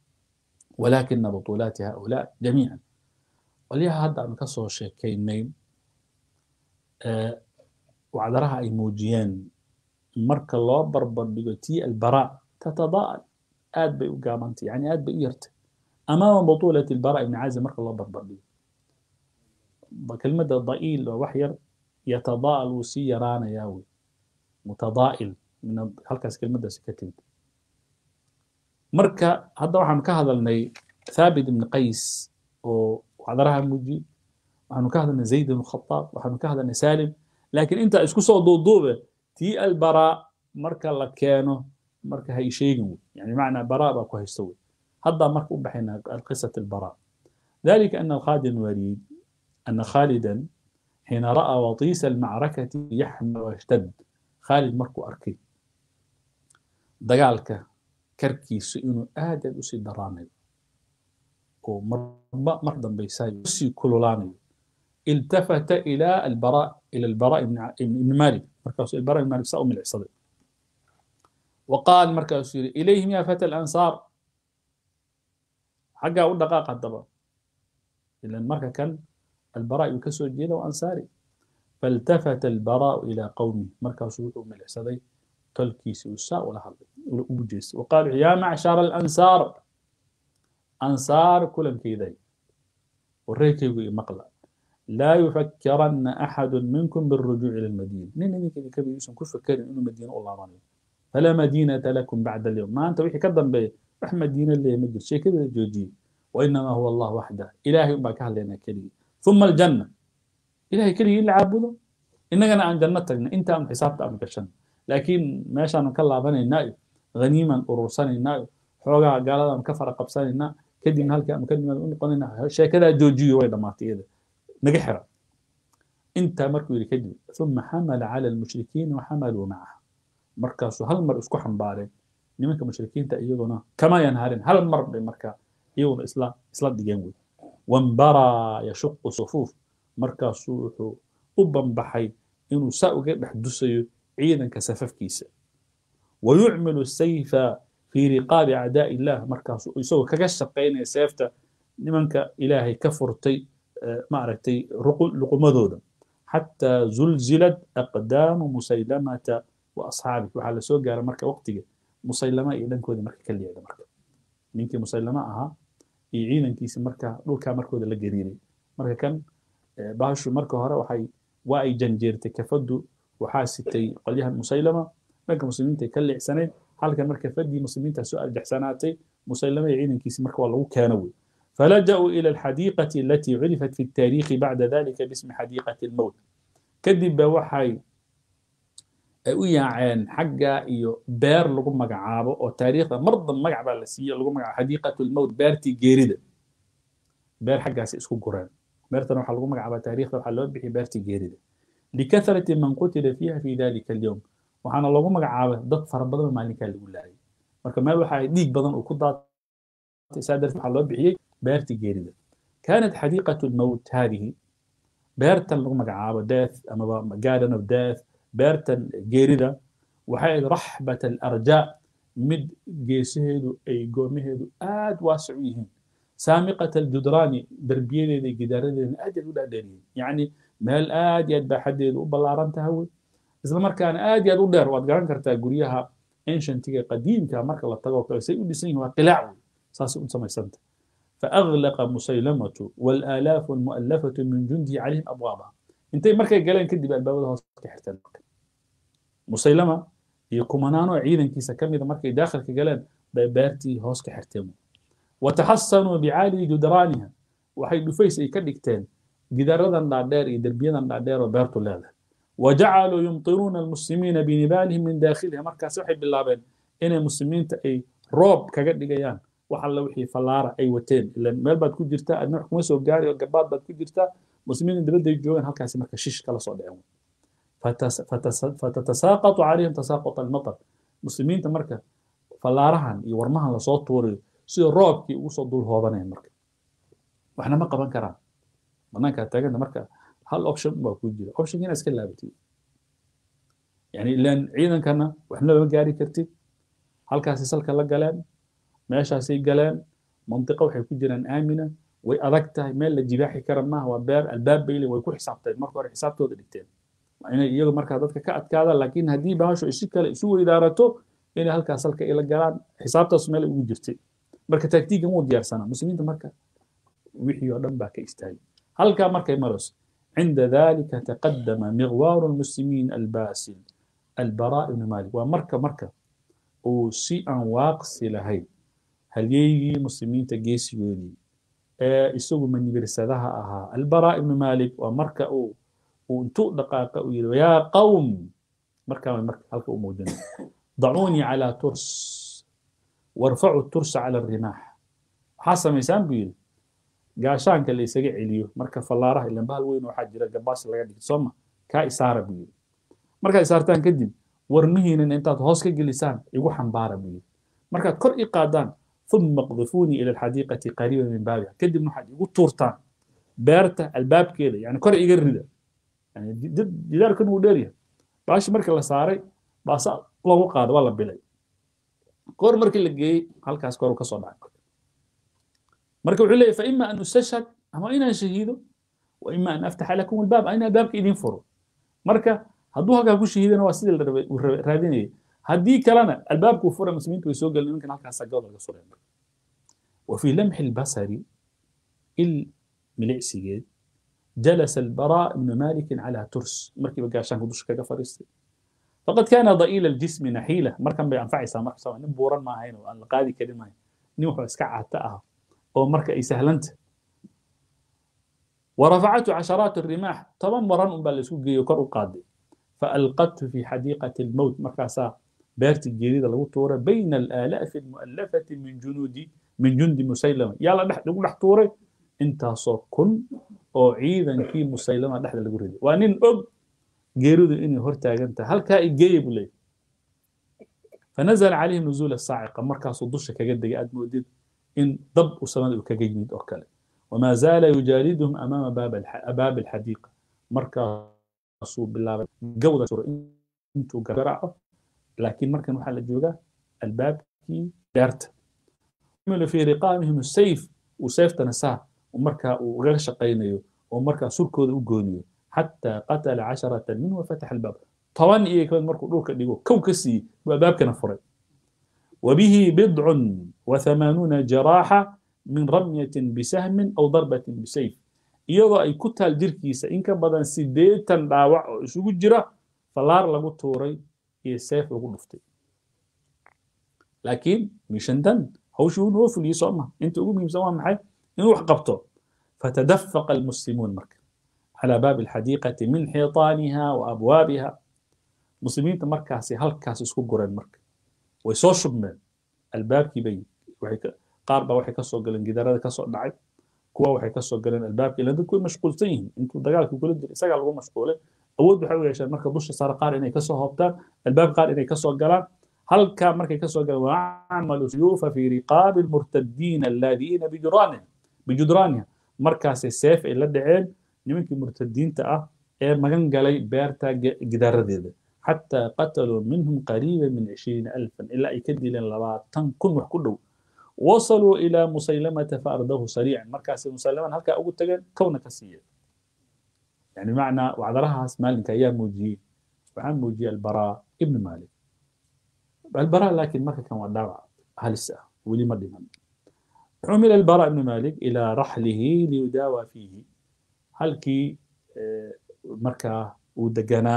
ولكن بطولات هؤلاء جميعا وليها هذا أن كسو شيكينين أه وعذرها أي موجيان مرك الله بربر بيوتي البراء تتضاءل آد بي وقامنتي يعني آد بي يرت أمام بطولة البراء بن عازم مرك الله بربر بيو كلمة ضئيل ووحير يتضاءل وسيران ياوي متضائل من هلكاس كلمة سكتين marka hadda waxaanu ka hadalnay thaabit ibn qays oo wacdaraha muji waxaanu ka hadalnay zayd ibn khataab waxaanu ka hadalnay salim laakiin intaa isku soo duuduube tii albaraa marka la keeno marka hay sheegin wey yani macnaa baraa baa ku haysto wey hadda marka u baxayna qisat albaraa ذلك أن خالد الوليد أن خالدا حين رأى وطيس المعركة يحمى واشتد خالد مركو أركي دقالك karkiisu inuu aad aad usii daraanayo oo marba mar dambaysayo usii kululaanayo iltafata ila albara ila albara ibn malik markaasuu albara ibn malik saa u milicsaday وقال markaasuu yidhi ilayhim ya fata alansaar xaggaa u dhaqaaq haddaba ilan marka kan albara uu kasoo jeeda waa ansaari فالتفت البراء إلى قومه مركز ملعسدي تلكيس وساء ولا هذا وجيس وقالوا يا معشر الأنصار أنصار كلهم كذي وريك يقول مقلع لا يفكرن أحد منكم بالرجوع إلى المدينة نين نين كذي كبير يسون كل فكر إنه مدينة الله راني فلا مدينة لكم بعد اليوم ما أنت وحي كذب بي رح مدينة اللي مجر شيء كذا جوجي وإنما هو الله وحده إلهي ما كان لنا كلي ثم الجنة إلهي كلي اللي عابده إننا عن جنتك أنت أم حسابك أم كشن laakiin meeshaanu ka laabanaynaa haniiman urursanayna xoogaa gaaladan ka fara qabsanaynaa kadibna halkii aanu ka nimaad u noqonaynaa sheekadaa joojiyo way dhammaatay iyada naga xira intaa markuu yidhi kadib uma xamala cala almushrikiina waxamaluu macaha markaasuu hal mar isku xambaareen nimanka mushrikiinta iyaguna kama yanharin hal mar bay markaa iyaguna isla isla dhigeen wey wambaraa yashuqu sufuuf markaasuu wuxuu u banbaxay inuu saa uga dhex dusayo ciidanka safafkiisa wayucmilu sayfa fii riqaabi acdaa'i illah markaasuu isagoo kaga shaqaynaya seefta nimanka ilaahay ka furtay maaragtay luqumadooda xataa zulzilad aqdaamu musaylamata wa asxaabih waxaa lasoo gaara marka waqtiga musaylama iyo dhankooda marka ka liicda marka ninkii musaylama ahaa iyo ciidankiisi marka dhulkaa markooda la gariiray marka kan bahashu marka hore waxay waa ay janjeertay kafadu waxaa sitay qolyahan musaylama dhanka muslimiinta ka leexsanayd halkan marka fadii muslimiinta soo arjaxsanaatay musaylama iyo ciidankiisi marka waa lagu keeno wey فلجأوا إلى الحديقة التي عرفت في التاريخ بعد ذلك باسم حديقة الموت كذب وحي ay u yaaceen xagga iyo beer lagu magacaabo oo taariikhda mar dambe magac baa la siiye lagu magacaabo xadiiqatu lmowt beertii geerida beer xaggaasi isku gureen beertana waxaa lagu magacaabaa taariikhda waxaa loo bixiyay beertii geerida likathrati man qutila fiiha fi dalika alyowm waxaana loogu magacaabay dad fara badan maalinkaa lagu laayay marka meel waxaa dhiig badan uu ku daatay saa darteed waxaa loo bixiyey beertii geerida kaanat xadiiqatu lmowt haadihi beertan lagu magacaabo death amaba garden of death beertan geerida waxay ahayd raxbat alarjaa mid geesaheedu ay goomaheedu aad waasic u yihiin saamiqat aljudraani derbiyadeeda iyo gidaaradeedana aad yaad u dhaadheeriyiin yacni meel aad iyo aad baaxadeedu u ballaaran tahay wey isla markaana aad iyo aad u dheer waad garan kartaa guryaha ancientiga qadiimka marka la tago kale say u dhisan yihin waa qilaac wey saasay u samaysanta فأغلق مسيلمة والآلاف المؤلفة من جنده عليهم أبوابها انتي مركا قالين كدب الباب هوس كحرتان مسيلمة يكمنانو عيدا كيسا كم إذا مركا داخل كقالين بارتي هوس كحرتان وتحصنوا بعالي جدرانها وحي دفيس اي كدكتين جداردا دادير اي دربيدا دادير وبارتو لاذا وجعلوا يمطرون المسلمين بنبالهم من داخلها مركا سوحي باللابين إن المسلمين اي روب كقدقيان wax alla wixii fallaara ay wateen ilan meel baad ku jirtaa adna wax kuma soo gaari oo gabaad baad ku jirtaa muslimiin dibadda ay joogaan halkaasi marka shish kala soo dhaceen fatatasaaqatu calayhim tasaaqut almatar muslimiinta marka fallaarahan iyo warmahan lasoo tuurayo sida roobkii ugu soo dul hoobanaya marka waxna ma qaban karaan banaankaa taaganta marka hal option baa ku jira option inaad iska laabatid yani ilan ciidankana waxna lama gaari kartid halkaasi salka la galeen meeshaasay galeen mantiqo waxay ku jiraan aamina way adag tahay meel la jibaaxi kara maaha waa beer albaab bayle way ku xisaabteen marka hore xisaabtooda dhigteen inay iyagu markaa dadka ka adkaadaan laakiin haddii bahashu ay si kale isu weydaarato inay halkaas halka ila galaan xisaabtaas meel ugu jirtay marka taktiiga muu diyaarsanaa muslimiinta marka wixii oo dhan baa ka istaagay halkaa markay marayso cinda dalika taqadama miqwaaru lmuslimiin albaasil albaraa ibnu malik waa marka marka uu si aan waaqsi lahayn halyeygii muslimiinta geesigoodii ee isagu manibirsadaha ahaa albaraa ibnu malik waa marka uu uu intuu dhaqaaqa uu yidhi yaa qawm markaa marka halka u muujinay dacuunii calaa turs warfacu tursa cala alrimaax waxaa samaysaan buu yidhi gaashaanka la isaga celiyo marka fallaaraha ilan bahal weyn waxaa jira gabaas laga dhigto sooma kaa isaara buu yidhi markaad isaartaan kadib warmihiinan intaad hoos ka gelisaan igu xambaara buu yidhi markaad kor i qaadaan ثم اقذفوني الى الحديقه قريبا من بابها كدب نحد يقول تورتان بيرتا الباب كده يعني كره يقرد يعني جدار كان وديريا باش مركل لا ساري باس لو قاد ولا بلاي كور مركل لقي halkaas kor ka soo dhacay marka wuxuu leeyahay فإما أن أستشهد أما إنا شهيده وإما أن أفتح لكم الباب أنا بابك إذن فرو marka hadduu halkaa ku shahiidana waa sidii la raadinayay haddii kalena albaabku fura muslimiintu way soo gelin nimankan halkaas agooda laga sureen وفي لمح البصر الملعسيجيد جلس البراء بن مالك على ترس مركب قاشان كدوش كذا فريستي فقد كان ضئيل الجسم نحيلة مركب بينفع يسا مركب سوا نبورا ما هين وأن القاضي كلمة نوح اسكع تأها أو مركب يسهلنت ورفعته عشرات الرماح طبعا مران بلسوق يقر قاضي فألقته في حديقة الموت مركزا بيرت الجديدة لو تورة بين الآلاف المؤلفة من جنود من جند مسيلمة يلا دح نقول دح تورة انت كن oo ciidankii musaylama dhexda lagu riday waa nin og geeridu inay hor taagantahay halkaa igeeya buu leeyahy fanazala calayhim nuzuula saaciqa markaasuu dusha kaga degay aad moodid in dab u samada uu kaga yimid oo kale wamaa zaala yujaaliduhum amaama baabi alxadiiqa markaasuu bilaabay gawda suro intuu garaaco laakiin markan waxaa la joogaa albaabkii beerta fii riqaamihim sayf uu sayftana saa markaa uu ugaga shaqaynayo oo markaa surkooda u gooniyo xataa qatala casharata minhu wafataxa albaab toban iyo kamid markuu dhulka dhigo kow ka siiyey buu albaabkana furay wabihi bidcun wathamanuuna jaraaxa min ramyatin bisahmin aw darbatin bisayf iyadoo ay ku taal jirkiisa in ka badan sideetan dhaawac oo isugu jira fallaar lagu tuuray iyo seef lagu dhuftay laakiin mishandan hawshii uu noo fuliyey soo ma inta ugu muhiimsan waa maxay inuu wax qabto فتدفق المسلمون مركا على باب الحديقة من حيطانها وأبوابها muslimiinta markaasi halkaas isku gureen marka way soo shubmeen albaabkii bay waxay ka qaar baa waxay kasoo galeen gidaarada kasoo dhacay kuwa waxay kasoo galeen albaabkii ilan dadku way mashquulsan yihiin intuu dagaalkii kula jira isagaa lagu mashquulay awood waxay u yeesheen marka dusha sare qaar inay kasoo hoobtaan albaab qaar inay kasoo galaan halkaa markay kasoo galeen waacmalu suyuufa fi riqaabi almurtadiina alladiina bijudraaniha bijudraaniha markaasay seef ay la dhaceen nimankii murtadiinta ah ee magan galay beerta gidaaradeeda xataa qataluu minhum qariiba min cishriina alfan ilaa ay ka dileen labaatan kun wax ku dhow wasaluu ilaa musaylamata faardahu sariican markaasay musaylaman halkaa ugu tageen kowna ka siiyeen يعني معنى وعذرها مالك أيام موجي وعن موجي البراء ابن مالك البراء لكن ما كان وداع هل الساعة ولي مر من عمل البراء بن مالك إلى رحله ليداوى فيه هل كي مركا ودقنا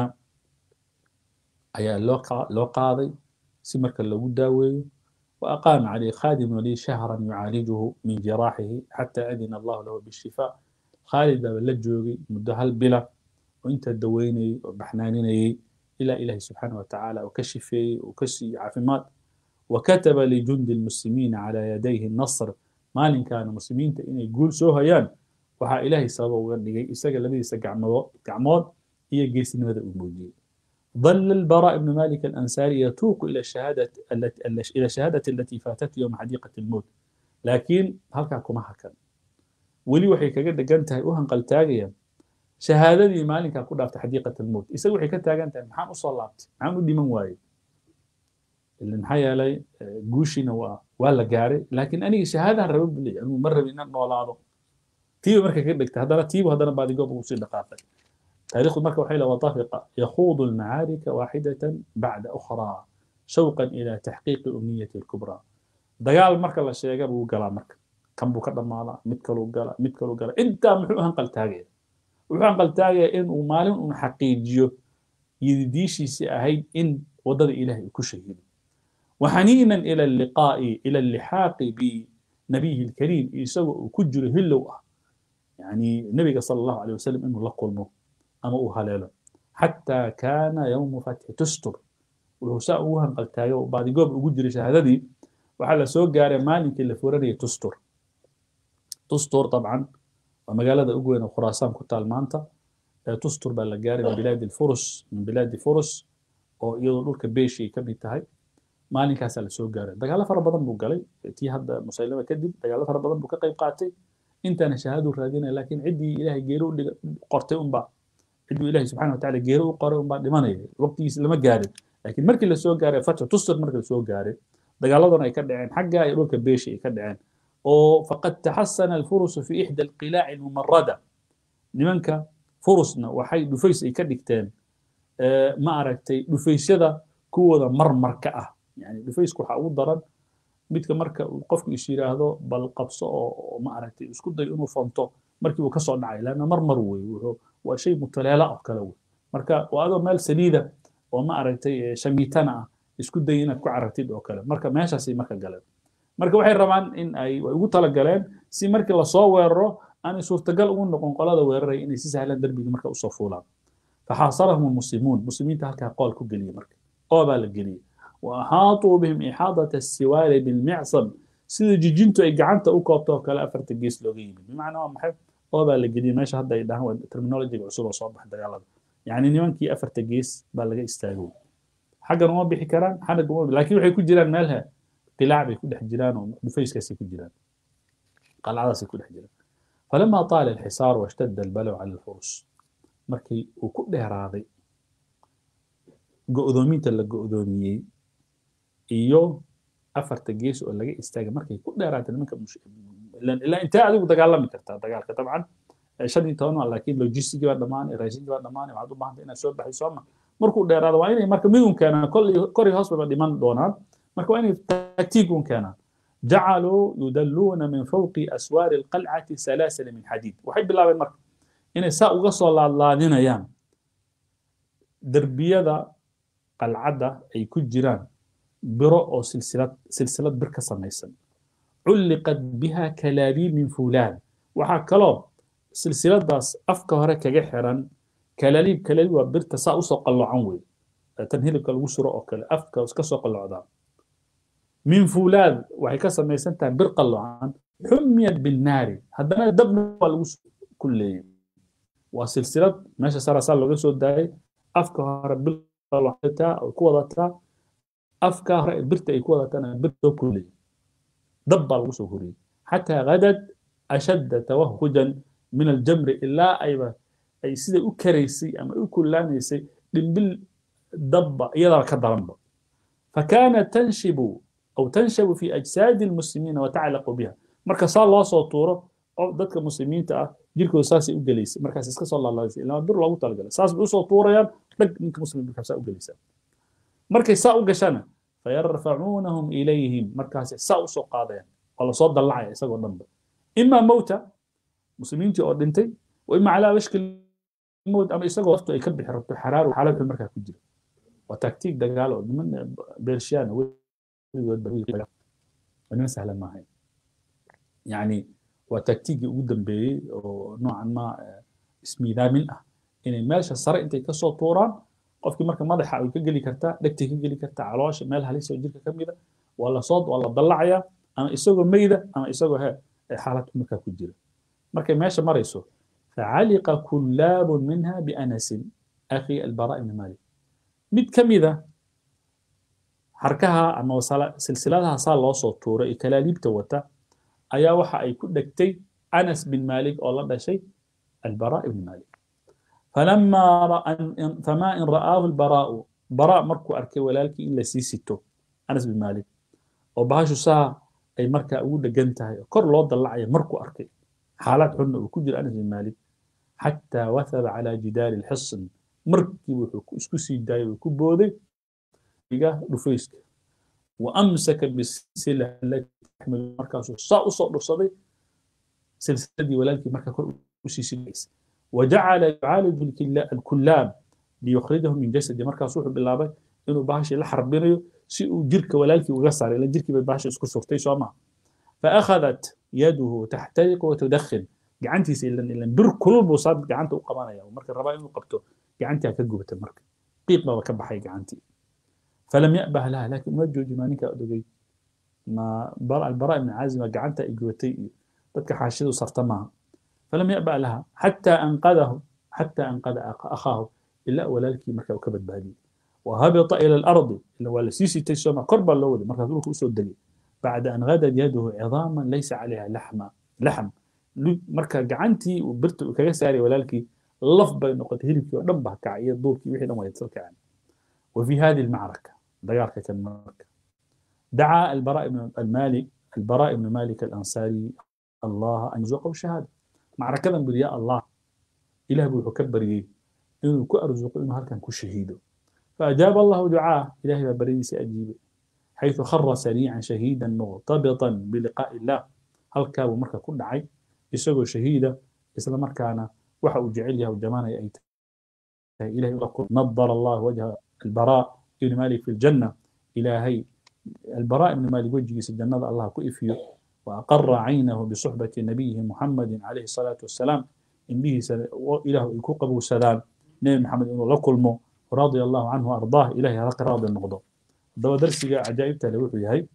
أي لو قاضي سي مركا لو داوي وأقام عليه خادم لي شهرا يعالجه من جراحه حتى أذن الله له بالشفاء خالد بaa la joogay muddo hal bila oo inta daweynayay oo baxnaaninayay ilaa ilaahi subxaana wa tacaala oo ka shifeeyey oo ka siiyey caafimaad وكتب لجند المسلمين على يديه النصر maalinkaana muslimiinta inay guul soo hayaan waxaa ilaahay sababa uga dhigay isaga labadiisa gacmood gacmood iyo geesnimada uu muujiyey ظل البراء بن مالك الأنصاري يتوق إلى الشهادة التي إلى الشهادة التي فاتته يوم حديقة الموت لكن هل كما هكذا weli waxay kaga dhegan tahay u hanqaltaagayaan shahaadadii maalinkaa ku dhaaftay xadiiqat almowt isaga waxay ka taagan tahay maxaan usoo laabtay maxaan u dhiman waayey ila maxaa yeelay guushiina waa waa la gaaray laakiin aniga shahaadaan raba bu leeyahy anigu ma rabi inaan noolaado tiiba marka kaga dhegtay haddana tiibu haddana baadigoob ugu sii dhaqaaqay taariikhdu marka waxay la watafiqa yakhuudu almacaarika waaxidatan bacda ukhraa shawqan ila taxqiiqi umniyati alkubraa dagaal marka la sheega buu galaa marka kan buu ka dhammaadaa mid kaluu gala mid kaluu gala intaa muxuu hanqaltaagaya wuxuu hanqaltaagaya inuu maalin un xaqiijiyo yididiishiisii ahayd in waddada ilaahay uu ku shahiido وحنينا إلى اللقاء إلى اللحاق بنبيه الكريم يسوى كجر هلو يعني النبي صلى الله عليه وسلم إنه لقلمه أما أهلاله حتى كان يوم فتح تستر وحساء وهم قلتايو بعد قوب أجر شهادتي وحال سوق جاري مالك اللي فوراني تستر تستر طبعا ومقالة أقوين وخراسان كنت المانتا تستر بالجاري من بلاد الفرس من بلاد فرس oo iyadoo dhulka beeshii ka mid tahay maalinkaasaa lasoo gaaray dagaalo fara badan buu galay tii hadda musaylama kadib dagaalo fara badan buu ka qayb qaatay intaana shahaadu raadinaya laakiin ciddii ilaahay geeri u qortay unbaa cidduu ilaahay subxana watacaala geeri u qoray unbaa dhimanaya waqtigiisa lama gaarin laakiin markii lasoo gaaray fatxu tusir markii lasoo gaaray dagaaladana ay ka dhaceen xagga ay dhulka beeshi ay ka dhaceen oo faqad taxasana alfurusu fi ixda alqilaaci almumarada nimanka furusna waxay dhufays ay ka dhigteen ma aragtay dhufaysyada kuwooda marmarka ah yani dhufaysku waxaa ugu daran midka marka qofku is yiraahdo bal qabso oo ma aragtay isku day inuu fanto markii uu kasoo dhacay laanna marmar wey wuxuu waa shay mutaleela oo kale wey marka waa adoo meel saliida oo ma aragtay shamiitana ah isku day inaad ku carartid oo kale marka meeshaasay marka galeen marka waxay rabaan in ay way ugu talagaleen si markii lasoo weeraro aanay suurtagal ugu noqon qolada weeraray inay si sahlan darbigii marka usoo fuulaan فحاصرهم المسلمون مسلمين تهلك قول كجلية مركب قوة بالجلية وأحاطوا بهم إحاطة السوار بالمعصم سيد جيجنتو أي جعنتا أو كوبتو كلا أفرت الجيس لوجيم بمعنى هو محب قوة بالجلية ماشي هذا يده هو ترمينولوجي عصور صباح دجالة يعني نيوان كي أفرت الجيس بالجي استاجو حاجة نوع بيحكي كلام حاجة نوع لكن وحي يكون جيران مالها قلاع بيكون جيران ودفيس كاس يكون جيران قلعة يكون جيران فلما طال الحصار واشتد البلو على الفرس markii uu ku dheeraaday go'doominta la go'doomiyey iyo afarta gees oo laga istaagay markay ku dheeraatay nimanka ilaa intee adigu dagaalami kartaa dagaalka dabcan shan iyo toban laakiin logistigii baa dhammaanay raashinkii baa dhammaanay waxaad u baahantay inaad soo baxay sooma markuu dheeraado waa inay marka midun keenaan kor iyo hoos baba dhiman doonaan marka waa inay taktiigun keenaan jacaluu yudalluuna min fawqi aswaari alqalcati salaasila min xadiid waxay bilaabeen marka inay saa uga soo laadlaadinayaan derbiyada qalcadda ay ku jiraan biro oo silsilad silsilad bir ka samaysan culliqat biha kalaabiib min fuulaan waxaa kaloo silsiladaas afka hore kaga xiran kalaaliib kalaaliib waa birta saa usoo qallocan wey tan hilibka lagu suro oo kale afka iska soo qallocdaa min fuulaad waxay ka samaysan tahay bir qallocan xumiyat binnaari haddana dabna waa lagu kulleeyey waa silsilad meesha sarasaa looga soo daayay afka hore bir qallocataa oo ku wadataa afka hore birta ay ku wadatana bir soo kulleeyey dab baa lagu soo horiyey xataa gadad ashadda tawahujan min aljamri ilaa ayba ay sida u karaysay ama u kullaanaysay dhimbil dabba iyadaa ka daranba فكانت تنشب أو تنشب في أجساد المسلمين وتعلق بها marka saa loo soo tuuro oo dadka muslimiinta ah jirkooda saasay u gelaysay markaas iska soo laalaysay ilaa bir loogu talagalay saas bay usoo tuurayaan dhag ninka muslimka saa u gelaysaa markay saa u gashana fayarfacuunahum ilayhim markaasay saa usoo qaadayaan oo lasoo dallacaya isagoo dhanba imaa mowta muslimiintii oo dhintay wa ima calaa washki mowt ama isagoo laftu ay ka bixi rabto xaraar xaalad xun markaa ku jira waa taktiik dagaal oo niman beershiyaana niman sahlan maahayn yani waa taktiigii ugu dambeeyey oo noocan ma ismiidaamin ah inay meesha sare intay kasoo tuuraan qofkii marka madaxa ay ka geli kartaa dhegtay ka geli kartaa caloosha meel halis oo jirka ka mida waa lasoo waa la dallacayaa ama isagoo meyda ama isagoo he xaalad markaa ku jira markay meesha marayso facaliqa kullaabun minha bianasin akhi albara ibni malik mid ka mida harkaha ama silsiladaha saa loo soo tuuray ee kalaaliibta wata ayaa waxa ay ku dhegtay anas bin malik oo la dhashay albara ibn malik falama fama in ra'aahu albaraa'u bara markuu arkay walaalkii in la sii sito anas bin malik oo bahashu saa ay markaa ugu dhegan tahay kor loo dallacaya markuu arkay xaalad xunna uu ku jiro anas bin malik xataa wathaba calaa jidaari lxisn markii wuxuu isku sii daayay uu ku booday iga dhufayska wa amsaka bisila alati taxmilu markaasuu saa usoo dhufsaday silsiladii walaalkii markaa kor usii sidaysay wajacala yucaaliju alkullaab liyukhrijahu min jasadi markaas wuxuu bilaabay inuu bahashii la xarbinayo si uu jirka walaalkii uga saaray ila jirkii bay bahasha isku surtay soo maha faakhadat yaduhu taxtariqu watudakhin gacantiisa ilan ilan bir kulul buu saa gacanta u qabanaya marka rabaa inuu qabto gacantii ha ka gubata marka qiiq baba ka baxay gacantii falam ya'bah laha laakiin uma jooji maa ninkaa odogay ma albara ibn caazima gacanta ay gubatay iyo dadka xaashidu sarta maaha falam ya'bah laha xataa anqadahu xataa anqada akhaahu ilaa walaalkii markaa uu ka badbaadiyey وهبط إلى الأرض اللي هو السيسي تيسوما قربا لو مركز لك أسود دلي بعد أن غدت يده عظاما ليس عليها لحم لحم مركز جعنتي وبرت كجساري ولكن لف بين نقطة هيلك ودبها كعية دورك وحي لما يتصلك يعني وفي هذه المعركة ديارك كان مركة دعا البراء بن المالك البراء بن مالك الأنصاري الله أن يرزقه الشهادة معركة برياء الله إله بو كبر إنه كو أرزق إنه هل كان كو شهيده فأجاب الله دعاه إلهي بريس أجيب حيث خر سريعا شهيدا مرتبطا بلقاء الله هل كان مركا كل عي يسوي شهيدا إسلام مركانا وحا جعلها وجمانا يأيت إلهي يقول نظر الله وجه البراء بن مالك في الجنة إلهي البراء بن مالك وجه الجنة الله كئفيه وأقر عينه بصحبة نبيه محمد عليه الصلاة والسلام إن به إله يكوقب سلام نبي محمد إنه لكلمه رضي الله عنه وأرضاه إلهي هذا راضي النقضة دوا درسي عجائب تلوح هاي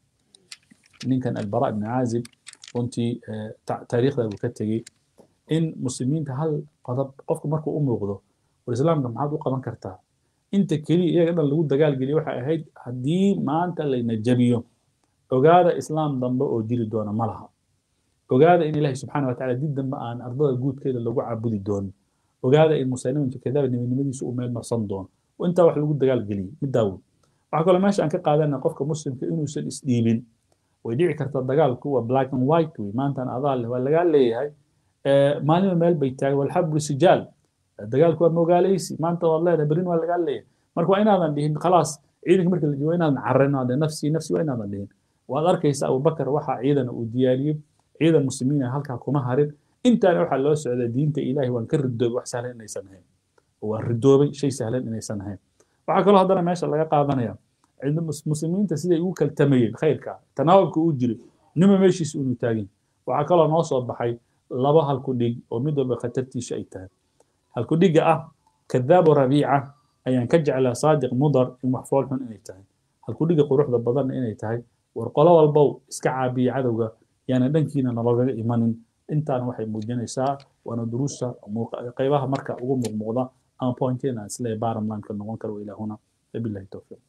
نين كان البراء بن عازب وانت تاريخ ذا بكتجي إن مسلمين هل قضب قفك مركو أم وغضو والإسلام كم عاد وقبان كرتا انت كلي إيه قدر لو دقال قلي وحا هيد هدي ما أنت اللي نجبيو وقاذا إسلام ضمبا أو ديري دونا ملها وقاذا إن الله سبحانه وتعالى جدا ما أن أرضها قود كده لو عبودي دون وقاذا إن مسلمين كذا إن من مدي سوء ميل مرصن دون وانت wax lagu dagaal geliyay mid daawud waxa kale meesha aan ka qaadanaa qofka muslimka inuusan isdhiibin way dhici kartaa dagaalku waa black and white wey maantan adaa leh waa lagaa leeyahay maalima meel bay taagay walxabru sijaal dagaalku waa mogaalaysi maanta waad leedahay berin waa lagaa leeyahay marka waa inaadan dhihin khalaas ciidanka marka la joogo inaadan carrin ade nafsi nafsi waa inaadan dhihin waad arkaysa abubakar waxa ciidan uu diyaariyey ciidan muslimiin ah halkaa kuma harin intaana waxaa loo socdaa diinta ilaahay waan ka ridoobay wax sahlan inaysan ahayn waa ridoobay shay sahlan inaysan ahayn waxaa kaloo haddana meesha laga qaadanaya muslimiinta siday ugu kaltamayeen khayrka tanaawabka uu jiray nima meeshiisa unu taagin waxaa kaloo noo soo baxay laba halku dhig oo mid walba khatartiisa ay tahay halku dhigga ah kadaabu rabiica ayaan ka jeclaa saadiq mudar in wax fool xun inay tahay halkudhiga quruxda badanna inay tahay war qolo walbow iska caabiya cadowga yaana dhankiina naloogaga imanin intaana waxay muujinaysaa waana duruusta qaybaha marka ugu muuqmuuqda ama pointeena islee bottom line ka noqon karo ilaahuna wabillahi towfiiq